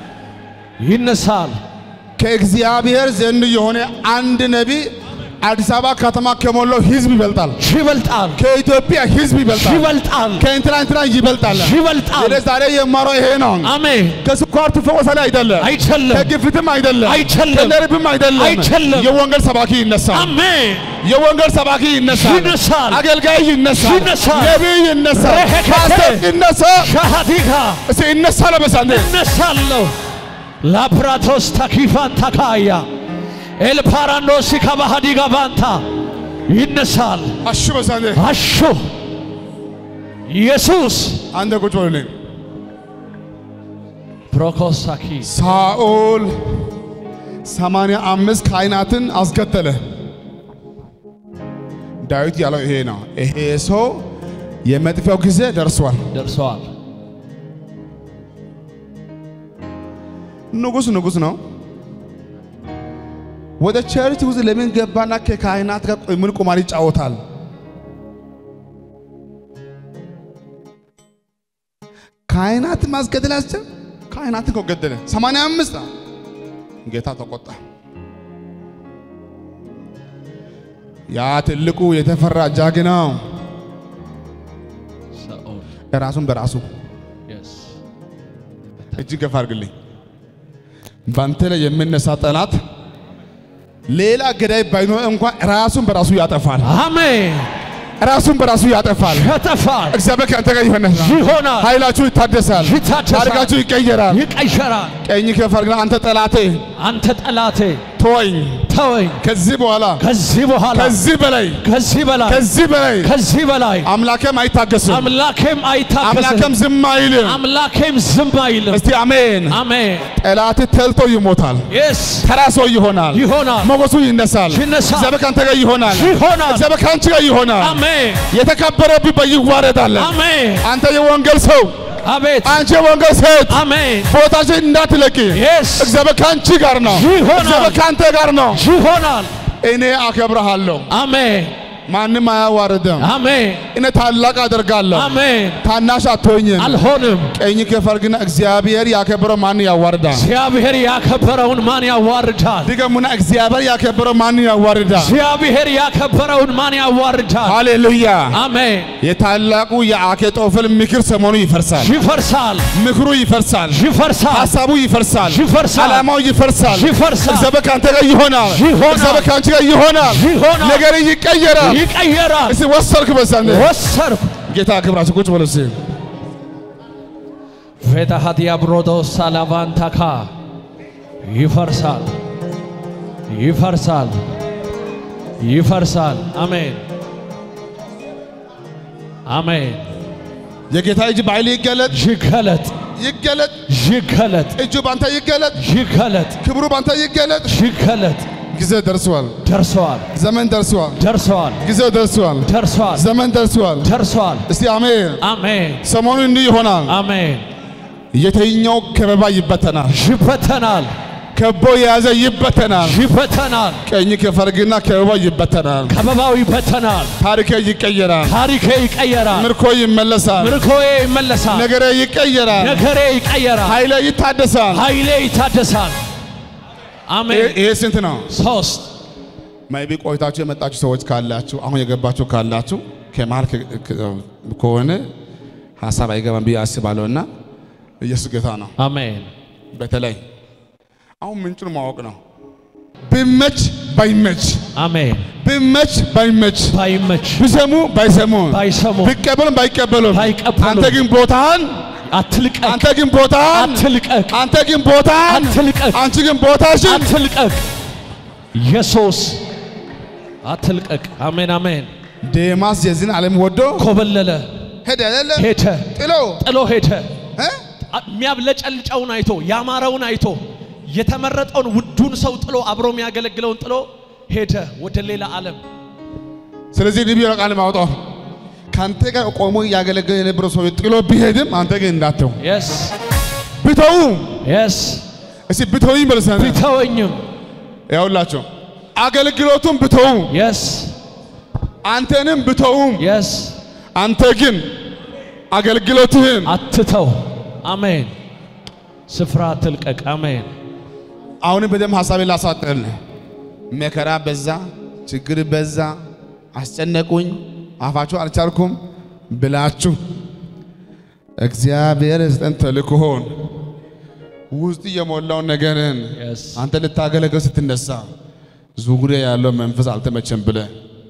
ይነሳል። ከእግዚአብሔር ዘንድ የሆነ አንድ ነቢይ አዲስ አበባ ከተማ ከሞላው ሕዝብ ይበልጣል። ይበልጣል ከኢትዮጵያ ሕዝብ ይበልጣል። ይበልጣል ከእንትና እንትና ይበልጣል። ይበልጣል። እኔ ዛሬ የማረው ይሄ ነው። አሜን ከስኳር ትፈወሳለህ አይደለም፣ አይደለም ከግፊትም አይደለም፣ አይደለም። ከነርቭም አይደለም። አይደለም። የወንጌል ሰባኪ ይነሳል። አሜን የወንጌል ሰባኪ ይነሳል። ይነሳል። አገልጋይ ይነሳል። ይነሳል። ነቢይ ይነሳል። ረከከ። ፓስተር ይነሳል። ሻሃዲካ እስቲ ይነሳል። በሳንዴ እነሳለሁ ላፕራቶስ ታኪፋን ታካያ ኤልፓራንዶስ ከባሃዲጋ ባንታ ይነሳል። አሹ በሳንዴ አሹ ኢየሱስ አንተ ቁጭ በሉልኝ። ፕሮኮሳኪ ሳኦል ሰማንያ አምስት ካህናትን አስገደለ። ዳዊት ያለው ይሄ ነው። ይሄ ሰው የመጥፊያው ጊዜ ደርሷል። ደርሰዋል። ንጉሥ ንጉሥ ነው። ወደ ቸርች ውስጥ ለምን ገባና ከካህናት ጋር ቆይ ምን ቁማር ይጫወታል? ካህናት ማስገደል ያስችል ካህናትን እኮ ገደለ። ሰማንያ አምስት ጌታ ተቆጣ። ያ ትልቁ የተፈራ ጀግናው ሳኦል ራሱን በራሱ የስ እጅግ ገፋ አድርግልኝ። ባንተ ላይ የሚነሳ ጠላት ሌላ ገዳይ ባይኖር እንኳን ራሱን በራሱ ያጠፋል። አሜን ራሱን በራሱ ያጠፋል። ያጠፋል፣ እግዚአብሔር ከአንተ ጋር ይሆናል። ይሆናል፣ ኃይላችሁ ይታደሳል። ይታደሳል፣ ታሪካችሁ ይቀየራል። ይቀየራል። ቀኝ ከፍ አድርግና አንተ ጠላቴ አንተ ጠላቴ ተወኝ። ተወኝ። ከዚህ በኋላ ከዚህ በኋላ ከዚህ በላይ ከዚህ በላይ ከዚህ በላይ ከዚህ በላይ አምላኬም አይታገስም። አምላኬም አይታከስም፣ አምላኬም ዝም አይልም። አምላኬም ዝም አይልም። እስቲ አሜን። አሜን ጠላት ተልቶ ይሞታል። የስ ተራ ሰው ይሆናል። ይሆናል፣ ሞገሱ ይነሳል። ይነሳል፣ እግዚአብሔር ከአንተ ጋር ይሆናል። ይሆናል። እግዚአብሔር ከአንቺ ጋር ይሆናል። አሜን የተከበረብህ በይዋረዳለን። አሜን አንተ የወንጌል ሰው፣ አቤት አንቺ የወንጌል ሴት አሜን ቦታችን እንዳትለቂ። የስ እግዚአብሔር ከአንቺ ጋር ነው። ይሆናል። እግዚአብሔር ከአንተ ጋር ነው። ይሆናል። እኔ አከብረሃለሁ፣ አሜን ማንም አያዋርድም። አሜን እኔ ታላቅ አደርጋለሁ፣ አሜን ታናሽ አትሆኝም። አልሆንም። ቀኝ ከፈር ግን እግዚአብሔር ያከበረው ማን ያዋርዳል? እግዚአብሔር ያከበረውን ማን ያዋርዳል? ድገሙና እግዚአብሔር ያከበረው ማን ያዋርዳል? እግዚአብሔር ያከበረውን ማን ያዋርዳል? ሃሌሉያ። አሜን የታላቁ የአኬጦፈል ምክር ሰሞኑ ይፈርሳል። ይፈርሳል ምክሩ ይፈርሳል። ይፈርሳል ሀሳቡ ይፈርሳል። ይፈርሳል ዓላማው ይፈርሳል። ይፈርሳል እግዚአብሔር ከአንተ ጋር ይሆናል። ይሆናል። እግዚአብሔር ከአንቺ ጋር ይሆናል። ይሆናል። ነገር ይቀየራል። ይቀየራል። እስቲ ወሰርክ በዛን ወሰርኩ ጌታ ክብራችሁ ቁጭ በሉ እስቲ። ቬታሃዲያ ብሮዶ ሳላቫንታካ ይፈርሳል ይፈርሳል ይፈርሳል። አሜን አሜን። የጌታ እጅ በኃይል ይገለጥ ይገለጥ ይገለጥ። ይገለጥ እጁ ባንተ ይገለጥ። ይገለጥ ክብሩ ባንተ ይገለጥ። ይገለጥ። ጊዜ ደርሷል። ደርሰዋል ዘመን ደርሷል። ደርሰዋል ጊዜው ደርሷል። ደርሰዋል ዘመን ደርሷል። ደርሰዋል። እስቲ አሜን። አሜን ሰሞኑ እንዲህ ይሆናል። አሜን። የተኛው ከበባ ይበተናል። ይበተናል ከቦ የያዘ ይበተናል። ይበተናል። ቀኝ ከፈርግና ከበባ ይበተናል። ከበባው ይበተናል። ታሪኬ ይቀየራል። ታሪኬ ይቀየራል። ምርኮ ይመለሳል። ምርኮዬ ይመለሳል። ነገሬ ይቀየራል። ነገሬ ይቀየራል። ኃይሌ ይታደሳል። ኃይሌ ይታደሳል። አሜን። ይሄ- ይሄ ስንት ነው? ሶስት ማይቢ ቆይታችሁ የመጣችሁ ሰዎች ካላችሁ አሁን የገባችሁ ካላችሁ ከመሀል ከ- ከ- ከሆነ ሀሳብ አይገባም ብዬ አስባለሁ እና ኢየሱስ ጌታ ነው። አሜን። በተለይ አሁን ምንጩን ማወቅ ነው። ብመች ባይመች አሜን። ብመች ባይመች ባይመች ቢሰሙ ባይሰሙ ባይሰሙ ቢቀበሉም ባይቀበሉም ባይቀበሉም አንተ ግን ቦታህን አትልቀቅ፣ አንተ ግን ቦታህን አትልቀቅ፣ አንተ ግን ቦታህን አትልቀቅ፣ አንቺ ግን ቦታሽን አትልቀቅ። ኢየሱስ አትልቀቅ። አሜን አሜን። ዴማስ የዚህን ዓለም ወዶ ኮበለለ፣ ሄደ አይደለ ሄደ፣ ጥሎ ጥሎ ሄደ። እ? የሚያብለጨልጨውን አይቶ ያማረውን አይቶ የተመረጠውን ውዱን ሰው ጥሎ አብሮ የሚያገለግለውን ጥሎ ሄደ ወደ ሌላ ዓለም። ስለዚህ ንቢ ቃል ማውጣው ከአንተ ጋር ቆሞ እያገለገለ የነበረው ሰው ጥሎ ቢሄድም አንተ ግን እንዳተው የስ ብተው የስ እስቲ ብተውኝ በልሰነ ቢተወኝም ያውላቸው አገልግሎቱን ብተው የስ አንተንም ብተውም የስ አንተ ግን አገልግሎትህን አትተው። አሜን። ስፍራ አትልቀቅ። አሜን። አሁንም በደንብ ሀሳቤን ላሳጥል። መከራ በዛ፣ ችግር በዛ፣ አስጨነቁኝ፣ አፋችሁ አልቻልኩም ብላችሁ እግዚአብሔር ስጠን ተልእኮሆን ውስጥ የሞላውን ነገርን የስ አንተ ልታገለግል ስትነሳ ዙሪያ ያለው መንፈስ አልተመቸም ብለ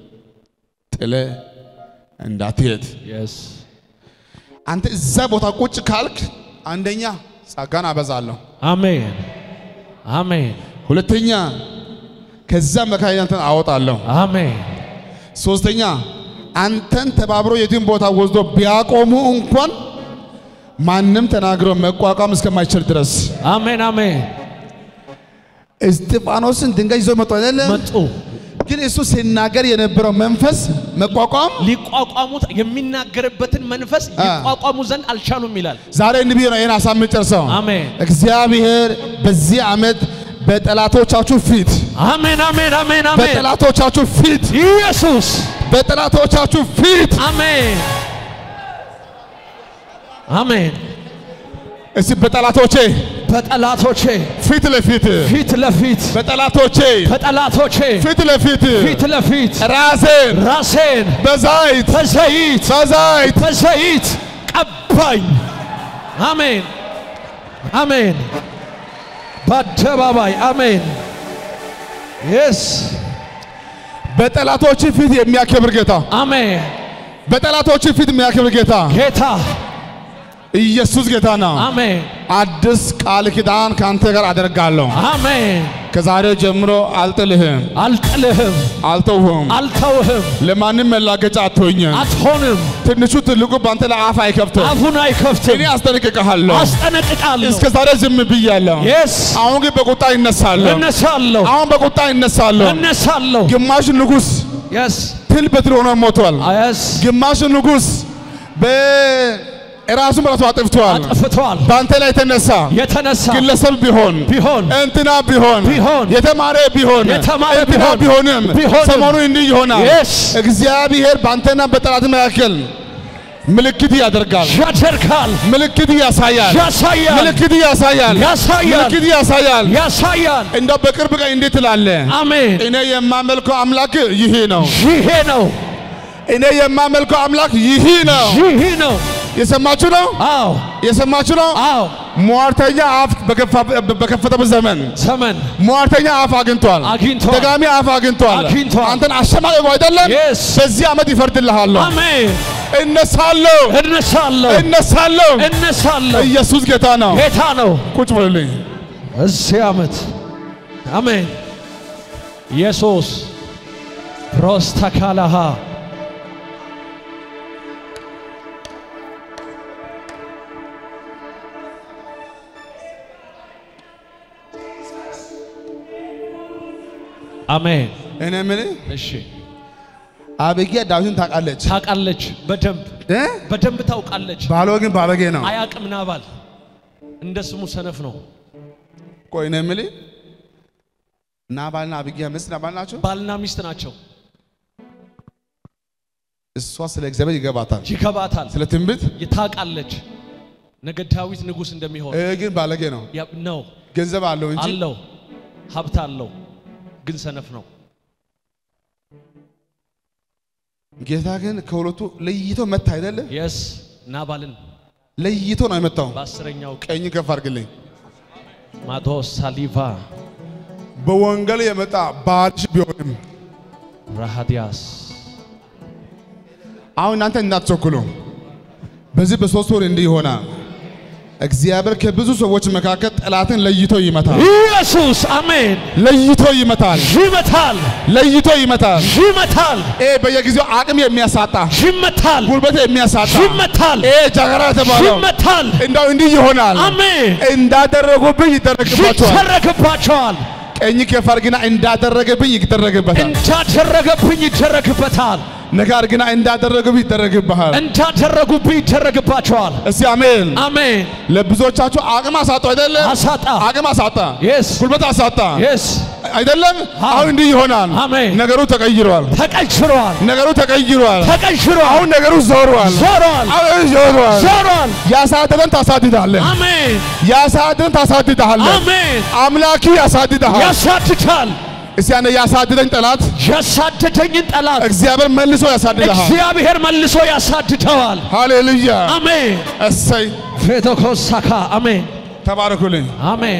ጥለ እንዳትሄድ የስ አንተ እዛ ቦታ ቁጭ ካልክ አንደኛ ጸጋን አበዛለሁ፣ አሜን አሜን ሁለተኛ ከዛ መካከል አንተን አወጣለሁ፣ አሜን ሶስተኛ አንተን ተባብሮ የትም ቦታ ወስዶ ቢያቆሙ እንኳን ማንም ተናግሮ መቋቋም እስከማይችል ድረስ አሜን አሜን። እስጢፋኖስን ድንጋይ ይዞ መጡ አይደለም? መጡ ግን እሱ ሲናገር የነበረው መንፈስ መቋቋም ሊቋቋሙት የሚናገርበትን መንፈስ አ። ይቋቋሙ ዘንድ አልቻሉም ይላል። ዛሬ እንዲህ ነው ይህን ሀሳብ የምጨርሰው። አሜን እግዚአብሔር በዚህ ዓመት በጠላቶቻችሁ ፊት አሜን አሜን አሜን አሜን። በጠላቶቻችሁ ፊት ኢየሱስ በጠላቶቻችሁ ፊት አሜን አሜን። እስቲ በጠላቶቼ በጠላቶቼ ፊት ለፊት ፊት ለፊት በጠላቶቼ በጠላቶቼ ፊት ለፊት ፊት ለፊት ራሴን ራሴን በዛይት በዘይት በዛይት በዘይት ቀባኝ። አሜን አሜን። በአደባባይ አሜን። የስ በጠላቶች ፊት የሚያከብር ጌታ አሜን። በጠላቶች ፊት የሚያከብር ጌታ ጌታ ኢየሱስ ጌታ ነው። አሜን አዲስ ቃል ኪዳን ከአንተ ጋር አደርጋለሁ። አሜን። ከዛሬ ጀምሮ አልጥልህም፣ አልጥልህም፣ አልተውህም፣ አልተውህም፣ ለማንም መላገጫ አትሆኝም። አትሆንም። ትንሹ ትልቁ በአንተ ላይ አፍ አይከፍትም። አፉን አይከፍትም። እኔ አስጠነቅቅሃለሁ። አስጠነቅቃለሁ። እስከ ዛሬ ዝም ብያለሁ። የስ አሁን ግን በቁጣ ይነሳለሁ። እነሳለሁ፣ አሁን በቁጣ ይነሳለሁ። እነሳለሁ። ግማሽ ንጉሥ የስ ትል በትል ሆኖ ሞቷል። የስ ግማሽ ንጉሥ በራሱን በራሱ አጥፍቷል። አጥፍቷል። በአንተ ላይ የተነሳ የተነሳ ግለሰብ ቢሆን ቢሆን እንትና ቢሆን ቢሆን የተማረ ቢሆን የተማረ እንትና ቢሆን ቢሆንም ቢሆንም ሰሞኑ እንዲህ ይሆናል። Yes. እግዚአብሔር በአንተና በጠላት መካከል ምልክት ያደርጋል። ያደርጋል፣ ምልክት ያሳያል። ያሳያል፣ ምልክት ያሳያል። ያሳያል፣ ምልክት ያሳያል። ያሳያል። እንደው በቅርብ ቀን እንዴት ትላለህ? አሜን። እኔ የማመልከው አምላክ ይህ ነው። ይሄ ነው፣ እኔ የማመልከው አምላክ ይህ ነው። ይህ ነው። የሰማችሁ ነው? አዎ፣ የሰማችሁ ነው? አዎ። ሟርተኛ አፍ በከፋ- በከፈተበት ዘመን ዘመን ሟርተኛ አፍ አግኝቷል። አግኝቷል። ደጋሚ አፍ አግኝቷል። አግኝቷል። አንተን አሸማቀቁ አይደለም? Yes. በዚህ ዓመት ይፈርድልሃለሁ። አሜን። እነሳለሁ፣ እነሳለሁ፣ እነሳለሁ። እነሳለሁ። ኢየሱስ ጌታ ነው። ጌታ ነው። ቁጭ በሉልኝ። እዚህ ዓመት አሜን። ኢየሱስ ፕሮስተካላሃ አሜን። እኔ የምልህ እሺ አቢግያ ዳዊትን ታውቃለች ታውቃለች፣ በደንብ እ? በደንብ ታውቃለች። ባሏ ግን ባለጌ ነው። አያቅም ናባል እንደ ስሙ ሰነፍ ነው። ቆይ እኔ የምልህ ናባልና አቢግያ ሚስት ናባል ናቸው። ባልና ሚስት ናቸው። እሷ ስለ እግዚአብሔር ይገባታል፣ ይገባታል፣ ስለ ትንቢት ታውቃለች ነገ ዳዊት ንጉሥ እንደሚሆን ይህ ግን ባለጌ ነው። ያ- ነው ገንዘብ አለው እንጂ አለው ሀብት አለው፣ ግን ሰነፍ ነው። ጌታ ግን ከሁለቱ ለይቶ መታ አይደለ? የስ ናባልን ለይቶ ነው የመታው። በአስረኛው ቀን ቀኝ ከፍ አድርግልኝ። ማቶስ ሳሊቫ በወንጌል የመጣ ባልሽ ቢሆንም ራሃዲያስ አሁን እናንተ እንዳትቸኩሉ። በዚህ በሶስት ወር እንዲህ ይሆናል። እግዚአብሔር ከብዙ ሰዎች መካከል ጠላትን ለይቶ ይመታል። ኢየሱስ አሜን። ለይቶ ይመታል። ይመታል፣ ለይቶ ይመታል። ይመታል፣ ይሄ በየጊዜው አቅም የሚያሳጣ ይመታል፣ ጉልበት የሚያሳጣ ይመታል፣ ይሄ ጃገራ የተባለው ይመታል። እንዳው እንዲህ ይሆናል። አሜን። እንዳደረጉብኝ ይደረግባቸዋል። ይደረግባቸዋል። ቀኝ ከፍ አድርግና እንዳደረገብኝ ይደረግበታል። እንዳደረገብኝ ይደረግበታል። ነገር ግን እንዳደረገብኝ ይደረግብሃል። እንዳደረጉብኝ ይደረግባቸዋል። እስቲ አሜን። አሜን። ለብዙዎቻችሁ አቅም አሳጡ አይደለ? አሳጣ አቅም አሳጣ፣ የስ ጉልበት አሳጣ የስ አይደለም? አዎ። አሁን እንዲህ ይሆናል። አሜን። ነገሩ ተቀይሯል። ተቀይሯል፣ ነገሩ ተቀይሯል። ተቀይሯል፣ አሁን ነገሩ ዞሯል። ዞሯል፣ አሁን ዞሯል። ዞሯል። ያሳደደን ታሳድዳለህ። አሜን ያሳደደን ታሳድዳለህ። አሜን። አምላኪ ያሳድድሃል። ያሳድዳል። እስቲ ያነ ያሳደደኝ ጠላት ያሳደደኝን ጠላት እግዚአብሔር መልሶ ያሳድድሃል። እግዚአብሔር መልሶ ያሳድደዋል። ሃሌሉያ። አሜን እሰይ ፌቶኮሳካ አሜን ተባረኩልኝ። አሜን።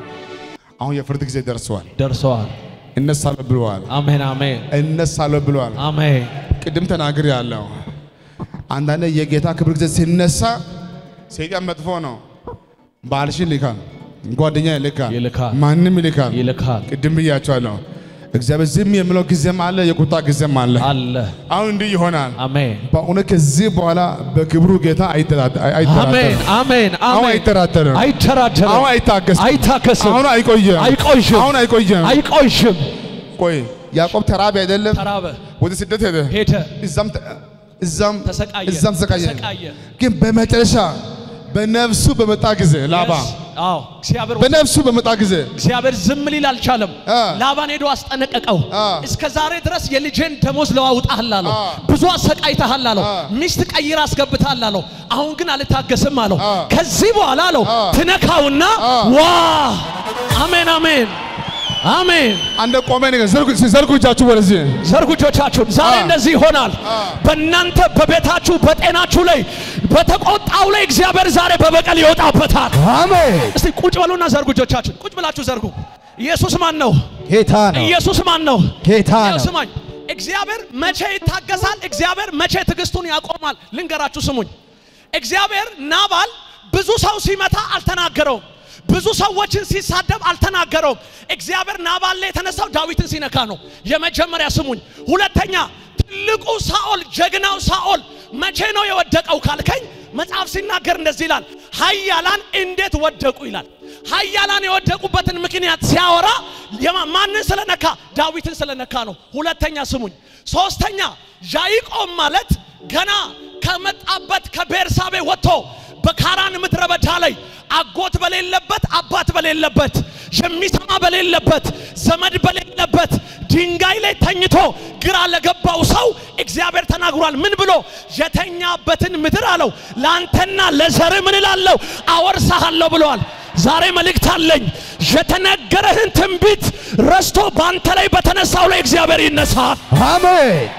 አሁን የፍርድ ጊዜ ደርሰዋል። ደርሰዋል። እነሳለሁ ብለዋል። አሜን አሜን እነሳለሁ ብለዋል። አሜን ቅድም ተናግር ያለው አንዳንድ የጌታ ክብር ጊዜ ሲነሳ ሰይጣን መጥፎ ነው። ባልሽን ይልካል፣ ጓደኛ ይልካል፣ ይልካል። ማንም ይልካል። ይልካል ቅድም ብያቸዋለሁ። እግዚአብሔር ዝም የሚለው ጊዜም አለ፣ የቁጣ ጊዜም አለ። አለ አሁን እንዲህ ይሆናል። አሜን በእውነት ከዚህ በኋላ በክብሩ ጌታ አይጠራጠ- አይ- አሜን አይጠራጠርም። አሜን አሁን አሜን አይጠራጠርም። አይተራደርም አሁን አይታገስም። አይታከስም አሁን አይቆይም። አይቆይም አሁን አይቆይም። አይቆይም ቆይ ያዕቆብ ተራቢ አይደለም? ተራበ ወደ ስደት ሄደ። ሄደ እዛም ተ- እዛም ተሰቃየ እዛም ተሰቃየ። ተሰቃየ ግን በመጨረሻ በነፍሱ በመጣ ጊዜ ላባ Yes. አዎ እግዚአብሔር በነፍሱ በመጣ ጊዜ እግዚአብሔር ዝም ሊል አልቻለም። አ። ላባን ሄዶ አስጠነቀቀው። አ። እስከ ዛሬ ድረስ የልጄን ደሞዝ ለዋውጣሃል አለው። አ። ብዙ አሰቃይተሃል አለው። አ። ሚስት ቀይር አስገብተሃል አለው። አሁን ግን አልታገስም አለው። አ። ከዚህ በኋላ አለው አ። ትነካውና አ። ዋ አሜን አሜን አሜን። አንደ ቆመ ነገር ዘርጉ ዘርጉ እጃችሁ ወደዚህ ዘርጉ እጆቻችሁን። ዛሬ አ። እንደዚህ ይሆናል። አ። በእናንተ በቤታችሁ በጤናችሁ ላይ በተቆጣው ላይ እግዚአብሔር ዛሬ በበቀል ይወጣበታል። አሜን። እስቲ ቁጭ በሉና ዘርጉ እጆቻችሁን። ቁጭ ብላችሁ ዘርጉ። ኢየሱስ ማን ነው? ጌታ ነው። ኢየሱስ ማን ነው? ጌታ ያው ነው። ስማኝ፣ እግዚአብሔር መቼ ይታገሳል? እግዚአብሔር መቼ ትዕግስቱን ያቆማል? ልንገራችሁ፣ ስሙኝ። እግዚአብሔር ናባል ብዙ ሰው ሲመታ አልተናገረውም። ብዙ ሰዎችን ሲሳደብ አልተናገረውም። እግዚአብሔር ናባል ላይ የተነሳው ዳዊትን ሲነካ ነው። የመጀመሪያ ስሙኝ። ሁለተኛ ትልቁ ሳኦል ጀግናው ሳኦል መቼ ነው የወደቀው ካልከኝ መጽሐፍ ሲናገር እንደዚህ ይላል፣ ኃያላን እንዴት ወደቁ ይላል። ኃያላን የወደቁበትን ምክንያት ሲያወራ የማ- ማንን ስለነካ? ዳዊትን ስለነካ ነው። ሁለተኛ ስሙኝ። ሶስተኛ ያዕቆብ ማለት ገና ከመጣበት ከቤርሳቤ ወጥቶ በካራን ምድረ በዳ ላይ አጎት በሌለበት አባት በሌለበት የሚሰማ በሌለበት ዘመድ በሌለበት ድንጋይ ላይ ተኝቶ ግራ ለገባው ሰው እግዚአብሔር ተናግሯል። ምን ብሎ የተኛበትን ምድር አለው ለአንተና ለዘር ምን እላለሁ አወርሳሃለሁ ብለዋል። ዛሬ መልእክት አለኝ። የተነገረህን ትንቢት ረስቶ በአንተ ላይ በተነሳው ላይ እግዚአብሔር ይነሳል። አሜን።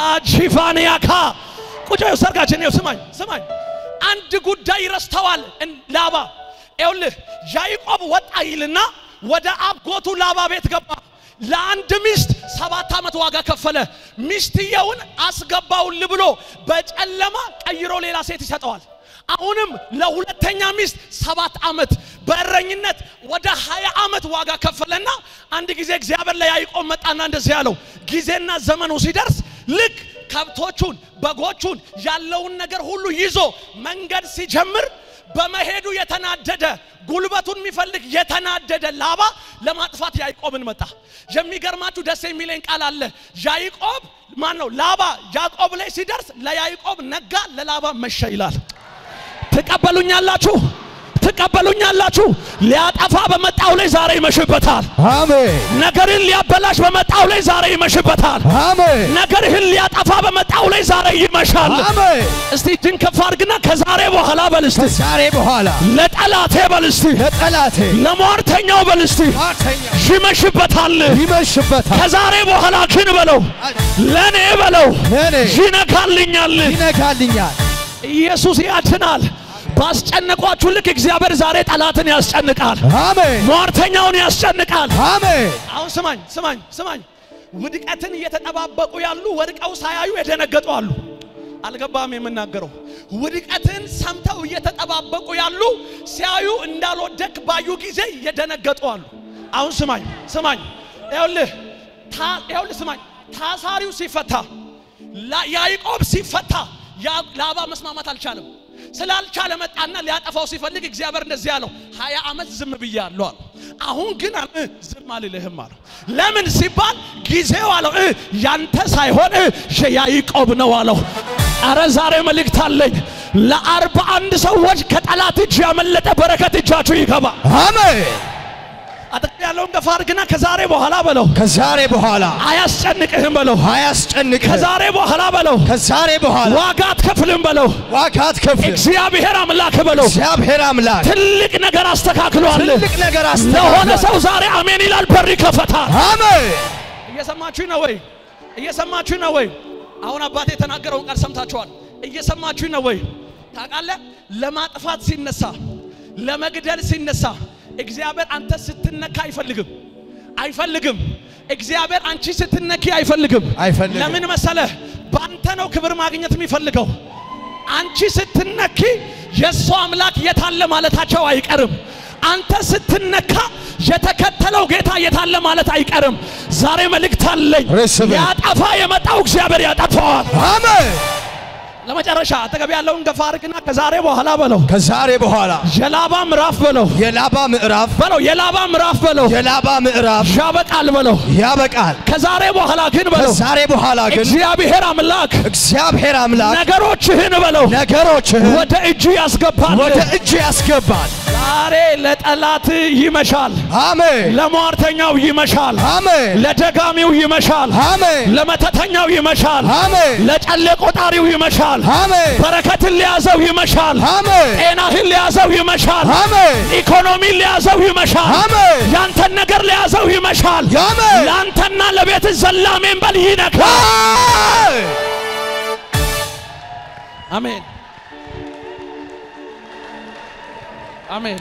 አጂፋንያካ ቁጭ በይው፣ ሰርጋችን ይኸው። ስማኝ ስማኝ፣ አንድ ጉዳይ ረስተዋል። እን- ላባ ይኸውልህ፣ ያዕቆብ ወጣ ይልና ወደ አጎቱ ላባ ቤት ገባ። ለአንድ ሚስት ሰባት ዓመት ዋጋ ከፈለ። ሚስትየውን አስገባውል ብሎ በጨለማ ቀይሮ ሌላ ሴት ይሰጠዋል። አሁንም ለሁለተኛ ሚስት ሰባት ዓመት በእረኝነት ወደ ሀያ ዓመት ዋጋ ከፈለና አንድ ጊዜ እግዚአብሔር ለያዕቆብ መጣና እንደዚህ ያለው ጊዜና ዘመኑ ሲደርስ ልክ ከብቶቹን በጎቹን ያለውን ነገር ሁሉ ይዞ መንገድ ሲጀምር በመሄዱ የተናደደ ጉልበቱን የሚፈልግ የተናደደ ላባ ለማጥፋት ያዕቆብን መጣ። የሚገርማችሁ ደስ የሚለኝ ቃል አለ። ያዕቆብ ማን ነው? ላባ ያዕቆብ ላይ ሲደርስ ለያዕቆብ ነጋ፣ ለላባ መሸ ይላል። ትቀበሉኛላችሁ? ትቀበሉኛላችሁ። ሊያጠፋ በመጣው ላይ ዛሬ ይመሽበታል። አሜን ነገርን ሊያበላሽ በመጣው ላይ ዛሬ ይመሽበታል። አሜን ነገርህን ሊያጠፋ በመጣው ላይ ዛሬ ይመሻል። አሜን እስቲ እጅን ከፍ አድርግና ከዛሬ በኋላ በል እስቲ ከዛሬ በኋላ ለጠላቴ በል እስቲ ለጠላቴ ለሟርተኛው በል እስቲ ማተኛ ይመሽበታል። ይመሽበታል ከዛሬ በኋላ ግን በለው ለኔ በለው ለኔ ይነካልኛል። ይነካልኛል ኢየሱስ ያድናል። ባስጨነቋችሁ ልክ እግዚአብሔር ዛሬ ጠላትን ያስጨንቃል። አሜን ሟርተኛውን ያስጨንቃል። አሜን አሁን ስማኝ ስማኝ ስማኝ። ውድቀትን እየተጠባበቁ ያሉ ወድቀው ሳያዩ የደነገጡ አሉ። አልገባም የምናገረው። ውድቀትን ሰምተው እየተጠባበቁ ያሉ ሲያዩ እንዳልወደቅ ባዩ ጊዜ የደነገጡ አሉ። አሁን ስማኝ ስማኝ፣ ይኸውልህ ታ- ይኸውልህ ስማኝ፣ ታሳሪው ሲፈታ ላ- ያዕቆብ ሲፈታ ያ- ላባ መስማማት አልቻለም። ስላልቻለ መጣና ሊያጠፋው ሲፈልግ እግዚአብሔር እንደዚህ አለው፣ ሀያ ዓመት ዝም ብያለሁ አለው። አሁን ግን አለ እ ዝም አልልህም አለው። ለምን ሲባል ጊዜው አለው እ ያንተ ሳይሆን እ የያዕቆብ ነው አለው። አረ ዛሬ መልእክት አለኝ ለአርባ አንድ ሰዎች ከጠላት እጅ ያመለጠ በረከት እጃችሁ ይገባ። አሜን አጠቅ ያለውን ገፋ አድርግና ከዛሬ በኋላ በለው ከዛሬ በኋላ አያስጨንቅህም በለው። አያስጨንቅህ ከዛሬ በኋላ በለው ከዛሬ በኋላ ዋጋ አትከፍልም በለው። ዋጋ አትከፍልም እግዚአብሔር አምላክ በለው እግዚአብሔር አምላክ ትልቅ ነገር አስተካክሏል። ትልቅ ነገር ለሆነ አስተካክሏል ሰው ዛሬ አሜን ይላል፣ በር ይከፈታል። አሜን እየሰማችሁ ነው ወይ? እየሰማችሁ ነው ወይ? አሁን አባቴ የተናገረውን ቃል ሰምታችኋል። እየሰማችሁ ነው ወይ? ታውቃለህ፣ ለማጥፋት ሲነሳ፣ ለመግደል ሲነሳ እግዚአብሔር አንተ ስትነካ አይፈልግም አይፈልግም። እግዚአብሔር አንቺ ስትነኪ አይፈልግም። አይፈልግም። ለምን መሰለህ? በአንተ ነው ክብር ማግኘት የሚፈልገው። አንቺ ስትነኪ የእሱ አምላክ የታለ ማለታቸው አይቀርም። አንተ ስትነካ የተከተለው ጌታ የታለ ማለት አይቀርም። ዛሬ መልእክት አለኝ። ርስብ ያጠፋ የመጣው እግዚአብሔር ያጠፋዋል። አሜን ለመጨረሻ አጠገብ ያለውን ገፋ አድርግና ከዛሬ በኋላ በለው ከዛሬ በኋላ የላባ ምዕራፍ በለው የላባ ምዕራፍ በለው የላባ ምዕራፍ በለው የላባ ምዕራፍ ያበቃል በለው ያበቃል ከዛሬ በኋላ ግን በለው ከዛሬ በኋላ ግን እግዚአብሔር አምላክ እግዚአብሔር አምላክ ነገሮችህን በለው ነገሮችህን ወደ እጅ ያስገባል። ወደ እጅ ያስገባል ዛሬ ለጠላት ይመሻል፣ አሜን ለሟርተኛው ይመሻል፣ አሜን ለደጋሚው ይመሻል፣ አሜን ለመተተኛው ይመሻል፣ አሜን ለጨሌ ቆጣሪው ይመሻል፣ አሜን በረከትን ሊያዘው ይመሻል፣ አሜን ጤናህን ሊያዘው ይመሻል፣ አሜን ኢኮኖሚን ሊያዘው ይመሻል፣ አሜን ያንተን ነገር ሊያዘው ይመሻል። አሜን ለአንተና ለቤት ዘላሜን በል ይነካል። አሜን አሜን አሜን።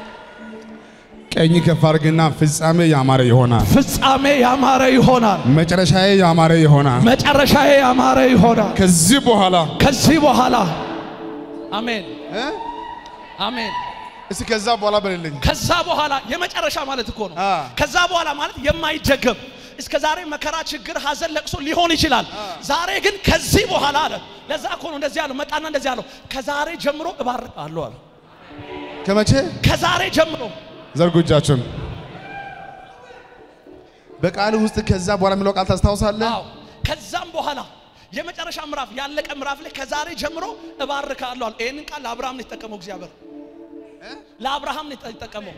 ቀኝ ከፍ አድርግና ፍጻሜ ያማረ ይሆናል። ፍጻሜ ያማረ ይሆናል። መጨረሻዬ ያማረ ይሆናል። መጨረሻዬ ያማረ ይሆናል። ከዚህ በኋላ ከዚህ በኋላ አሜን አሜን። እስቲ ከዛ በኋላ በልልኝ። ከዛ በኋላ የመጨረሻ ማለት እኮ ነው። አ። ከዛ በኋላ ማለት የማይደገም እስከ ዛሬ መከራ፣ ችግር፣ ሐዘን፣ ለቅሶ ሊሆን ይችላል። ዛሬ ግን ከዚህ በኋላ አለ። ለዛ እኮ ነው እንደዚህ ያለው። መጣና እንደዚህ ያለው ከዛሬ ጀምሮ እባርካለሁ አለ። ከመቼ ከዛሬ ጀምሮ ዘርጉ እጃችሁን። በቃል ውስጥ ከዛ በኋላ የሚለው ቃል ታስታውሳለህ? አዎ ከዛም በኋላ የመጨረሻ ምዕራፍ ያለቀ ምዕራፍ ላይ ከዛሬ ጀምሮ እባርካለሁ አለ። ይህንን ቃል ለአብርሃም ነው የተጠቀመው እግዚአብሔር ለአብርሃም ነው የተጠቀመው።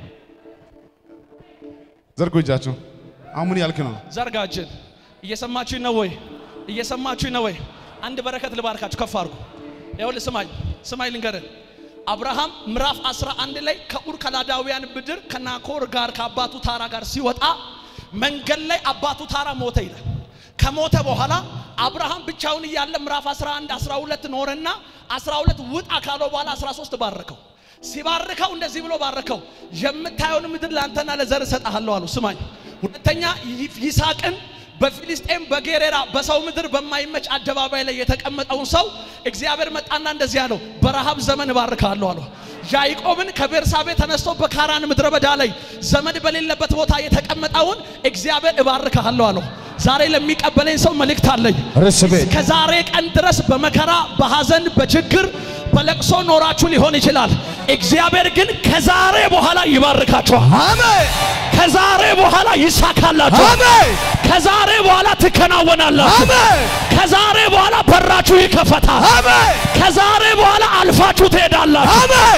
ዘርጉ እጃችሁ። አሁን ምን ያልክ ነው? ዘርጋችን እየሰማችሁኝ ነው ወይ? እየሰማችሁኝ ነው ወይ? አንድ በረከት ልባርካችሁ፣ ከፍ አድርጉ። ይኸውልህ ስማኝ ስማኝ ልንገርህ። አብርሃም ምዕራፍ 11 ላይ ከኡር ከላዳውያን ምድር ከናኮር ጋር ከአባቱ ታራ ጋር ሲወጣ መንገድ ላይ አባቱ ታራ ሞተ ይላል። ከሞተ በኋላ አብርሃም ብቻውን እያለ ምዕራፍ 11 12 ኖረና 12 ውጣ ካለው በኋላ 13 ባረከው። ሲባርከው እንደዚህ ብሎ ባረከው፣ የምታየውን ምድር ለአንተና ለዘር እሰጥሃለሁ አለው። ስማኝ ሁለተኛ ይስሐቅን በፊልስጤም በጌሬራ በሰው ምድር በማይመች አደባባይ ላይ የተቀመጠውን ሰው እግዚአብሔር መጣና እንደዚህ አለው፣ በረሃብ ዘመን እባርካለሁ አለው። ያዕቆብን ከቤርሳቤ ተነስቶ በካራን ምድረ በዳ ላይ ዘመድ በሌለበት ቦታ የተቀመጠውን እግዚአብሔር እባርካለሁ አለው። ዛሬ ለሚቀበለኝ ሰው መልእክት አለኝ። ርስቤ ከዛሬ ቀን ድረስ በመከራ በሐዘን በችግር በለቅሶ ኖራችሁ ሊሆን ይችላል። እግዚአብሔር ግን ከዛሬ በኋላ ይባርካችኋል። አሜን ከዛሬ በኋላ ይሳካላችኋል። አሜን ከዛሬ በኋላ ትከናወናላችሁ። አሜን ከዛሬ በኋላ በራችሁ ይከፈታል። አሜን ከዛሬ በኋላ አልፋችሁ ትሄዳላችሁ። አሜን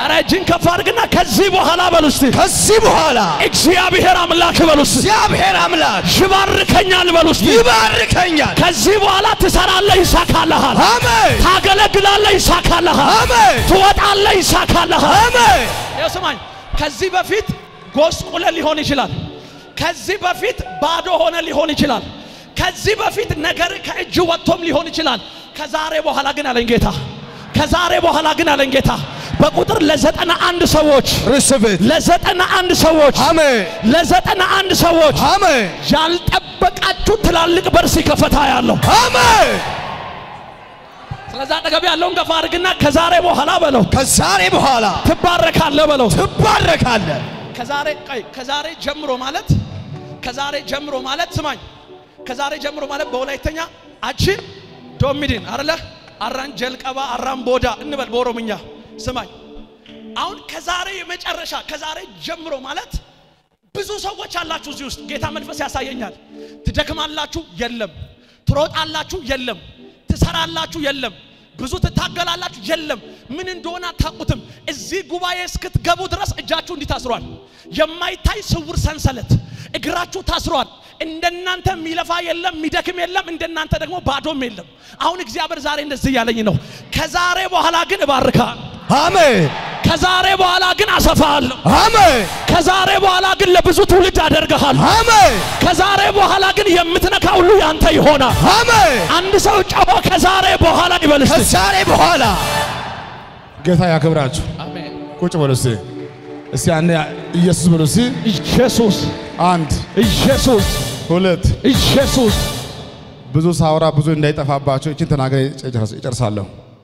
ኧረ እጅን ከፍ አድርግና ከዚህ በኋላ በሉ እስቲ ከዚህ በኋላ እግዚአብሔር አምላክ በሉ እስቲ እግዚአብሔር አምላክ ይባርከኛል በሉ እስቲ ይባርከኛል። ከዚህ በኋላ ትሰራለህ፣ ይሳካልሃል። አሜን ታገለግላለህ፣ ይሳካልሃል። አሜን ትወጣለህ፣ ይሳካልሃል። አሜን ይኸው ስማኝ፣ ከዚህ በፊት ጎስቁለ ሊሆን ይችላል። ከዚህ በፊት ባዶ ሆነ ሊሆን ይችላል። ከዚህ በፊት ነገር ከእጅ ወጥቶም ሊሆን ይችላል። ከዛሬ በኋላ ግን አለኝ ጌታ፣ ከዛሬ በኋላ ግን አለኝ ጌታ በቁጥር ለዘጠና አንድ ሰዎች ርስብት ለዘጠና አንድ ሰዎች አሜን ለዘጠና አንድ ሰዎች አሜን ያልጠበቃችሁ ትላልቅ በር ሲከፈታ ያለው አሜን። ስለዛ አጠገብ ያለውን ገፋ አድርግና ከዛሬ በኋላ በለው ከዛሬ በኋላ ትባረካለህ በለው ትባረካለህ። ከዛሬ ቆይ ከዛሬ ጀምሮ ማለት ከዛሬ ጀምሮ ማለት ስማኝ ከዛሬ ጀምሮ ማለት በወላይተኛ አችን ዶሚዲን አረለ አራን ጀልቀባ አራን ቦዳ እንበል በኦሮምኛ ስማኝ አሁን ከዛሬ የመጨረሻ ከዛሬ ጀምሮ ማለት ብዙ ሰዎች አላችሁ እዚህ ውስጥ ጌታ መንፈስ ያሳየኛል ትደክማላችሁ የለም ትሮጣላችሁ የለም ትሰራላችሁ የለም ብዙ ትታገላላችሁ የለም ምን እንደሆነ አታውቁትም እዚህ ጉባኤ እስክትገቡ ድረስ እጃችሁ እንዲህ ታስሯል የማይታይ ስውር ሰንሰለት እግራችሁ ታስሯል እንደናንተ የሚለፋ የለም የሚደክም የለም እንደናንተ ደግሞ ባዶም የለም አሁን እግዚአብሔር ዛሬ እንደዚህ እያለኝ ነው ከዛሬ በኋላ ግን እባርካል አሜን ከዛሬ በኋላ ግን አሰፋሃለሁ አሜን ከዛሬ በኋላ ግን ለብዙ ትውልድ አደርግሃለሁ አሜን ከዛሬ በኋላ ግን የምትነካ ሁሉ ያንተ ይሆናል አሜን። አንድ ሰው ጨሆ ከዛሬ በኋላ ይበል እስቲ ከዛሬ በኋላ ጌታ ያክብራችሁ። አሜን ቁጭ በሉ እስቲ። እስቲ አንዴ ኢየሱስ በሉ እስቲ። ኢየሱስ አንድ ኢየሱስ ሁለት ኢየሱስ ብዙ ሳውራ ብዙ እንዳይጠፋባቸው እችን ተናግሬ ይጨርሳለሁ።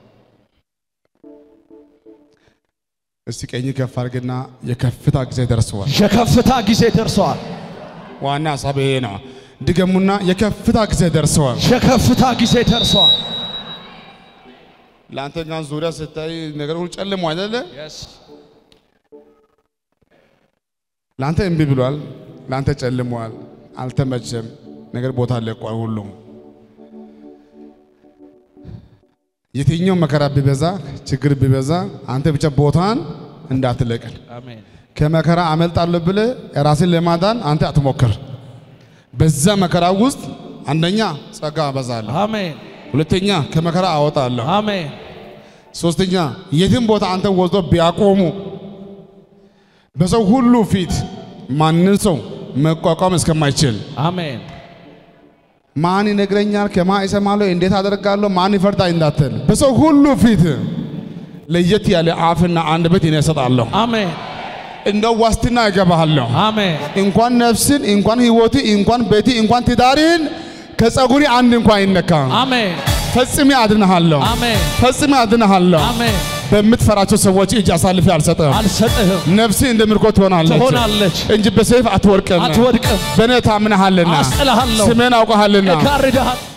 እስቲ ቀኝ ከፍ አድርግና የከፍታ ጊዜ ደርሰዋል። የከፍታ ጊዜ ደርሰዋል ዋና ሀሳብ ይሄ ነው። ድገሙና የከፍታ ጊዜ ደርሰዋል። የከፍታ ጊዜ ደርሰዋል ለአንተ ጋር ዙሪያ ስታይ ነገር ሁሉ ጨልሞ አይደለ? ለአንተ እምቢ ብሏል። ለአንተ ጨልሟል። አልተመቸም። ነገር ቦታ ለቋል። ሁሉም የትኛው መከራ ቢበዛ ችግር ቢበዛ አንተ ብቻ ቦታን እንዳትለቅን አሜን ከመከራ አመልጣለሁ ብለህ ራስን ለማዳን አንተ አትሞክር። በዛ መከራ ውስጥ አንደኛ ጸጋ አበዛለሁ፣ አሜን ሁለተኛ ከመከራ አወጣለሁ፣ አሜን ሶስተኛ የትም ቦታ አንተ ወስዶ ቢያቆሙ በሰው ሁሉ ፊት ማንን ሰው መቋቋም እስከማይችል አሜን ማን ይነግረኛል፣ ከማን እሰማለሁ፣ እንዴት አደርጋለሁ፣ ማን ይፈርዳል እንዳትል በሰው ሁሉ ፊት ለየት ያለ አፍና አንደበት እኔ እሰጣለሁ። አሜን እንደ ዋስትና እገባሃለሁ። አሜን እንኳን ነፍስን እንኳን ህይወት እንኳን ቤት እንኳን ትዳርን ከጸጉሪ አንድ እንኳን አይነካም። አሜን ፈጽሜ አድንሃለሁ፣ አሜን ፈጽሜ አድንሃለሁ። አሜን በምትፈራቸው ሰዎች እጅ አሳልፌ አልሰጥም። አልሰጥህም ነፍስ እንደ ምርኮ ትሆናለች ትሆናለች እንጂ በሰይፍ አትወርቅም። አትወድቅም በእኔ ታምነሃልና አስጥልሃለሁ ስሜን አውቀሃልና እጋርድሃል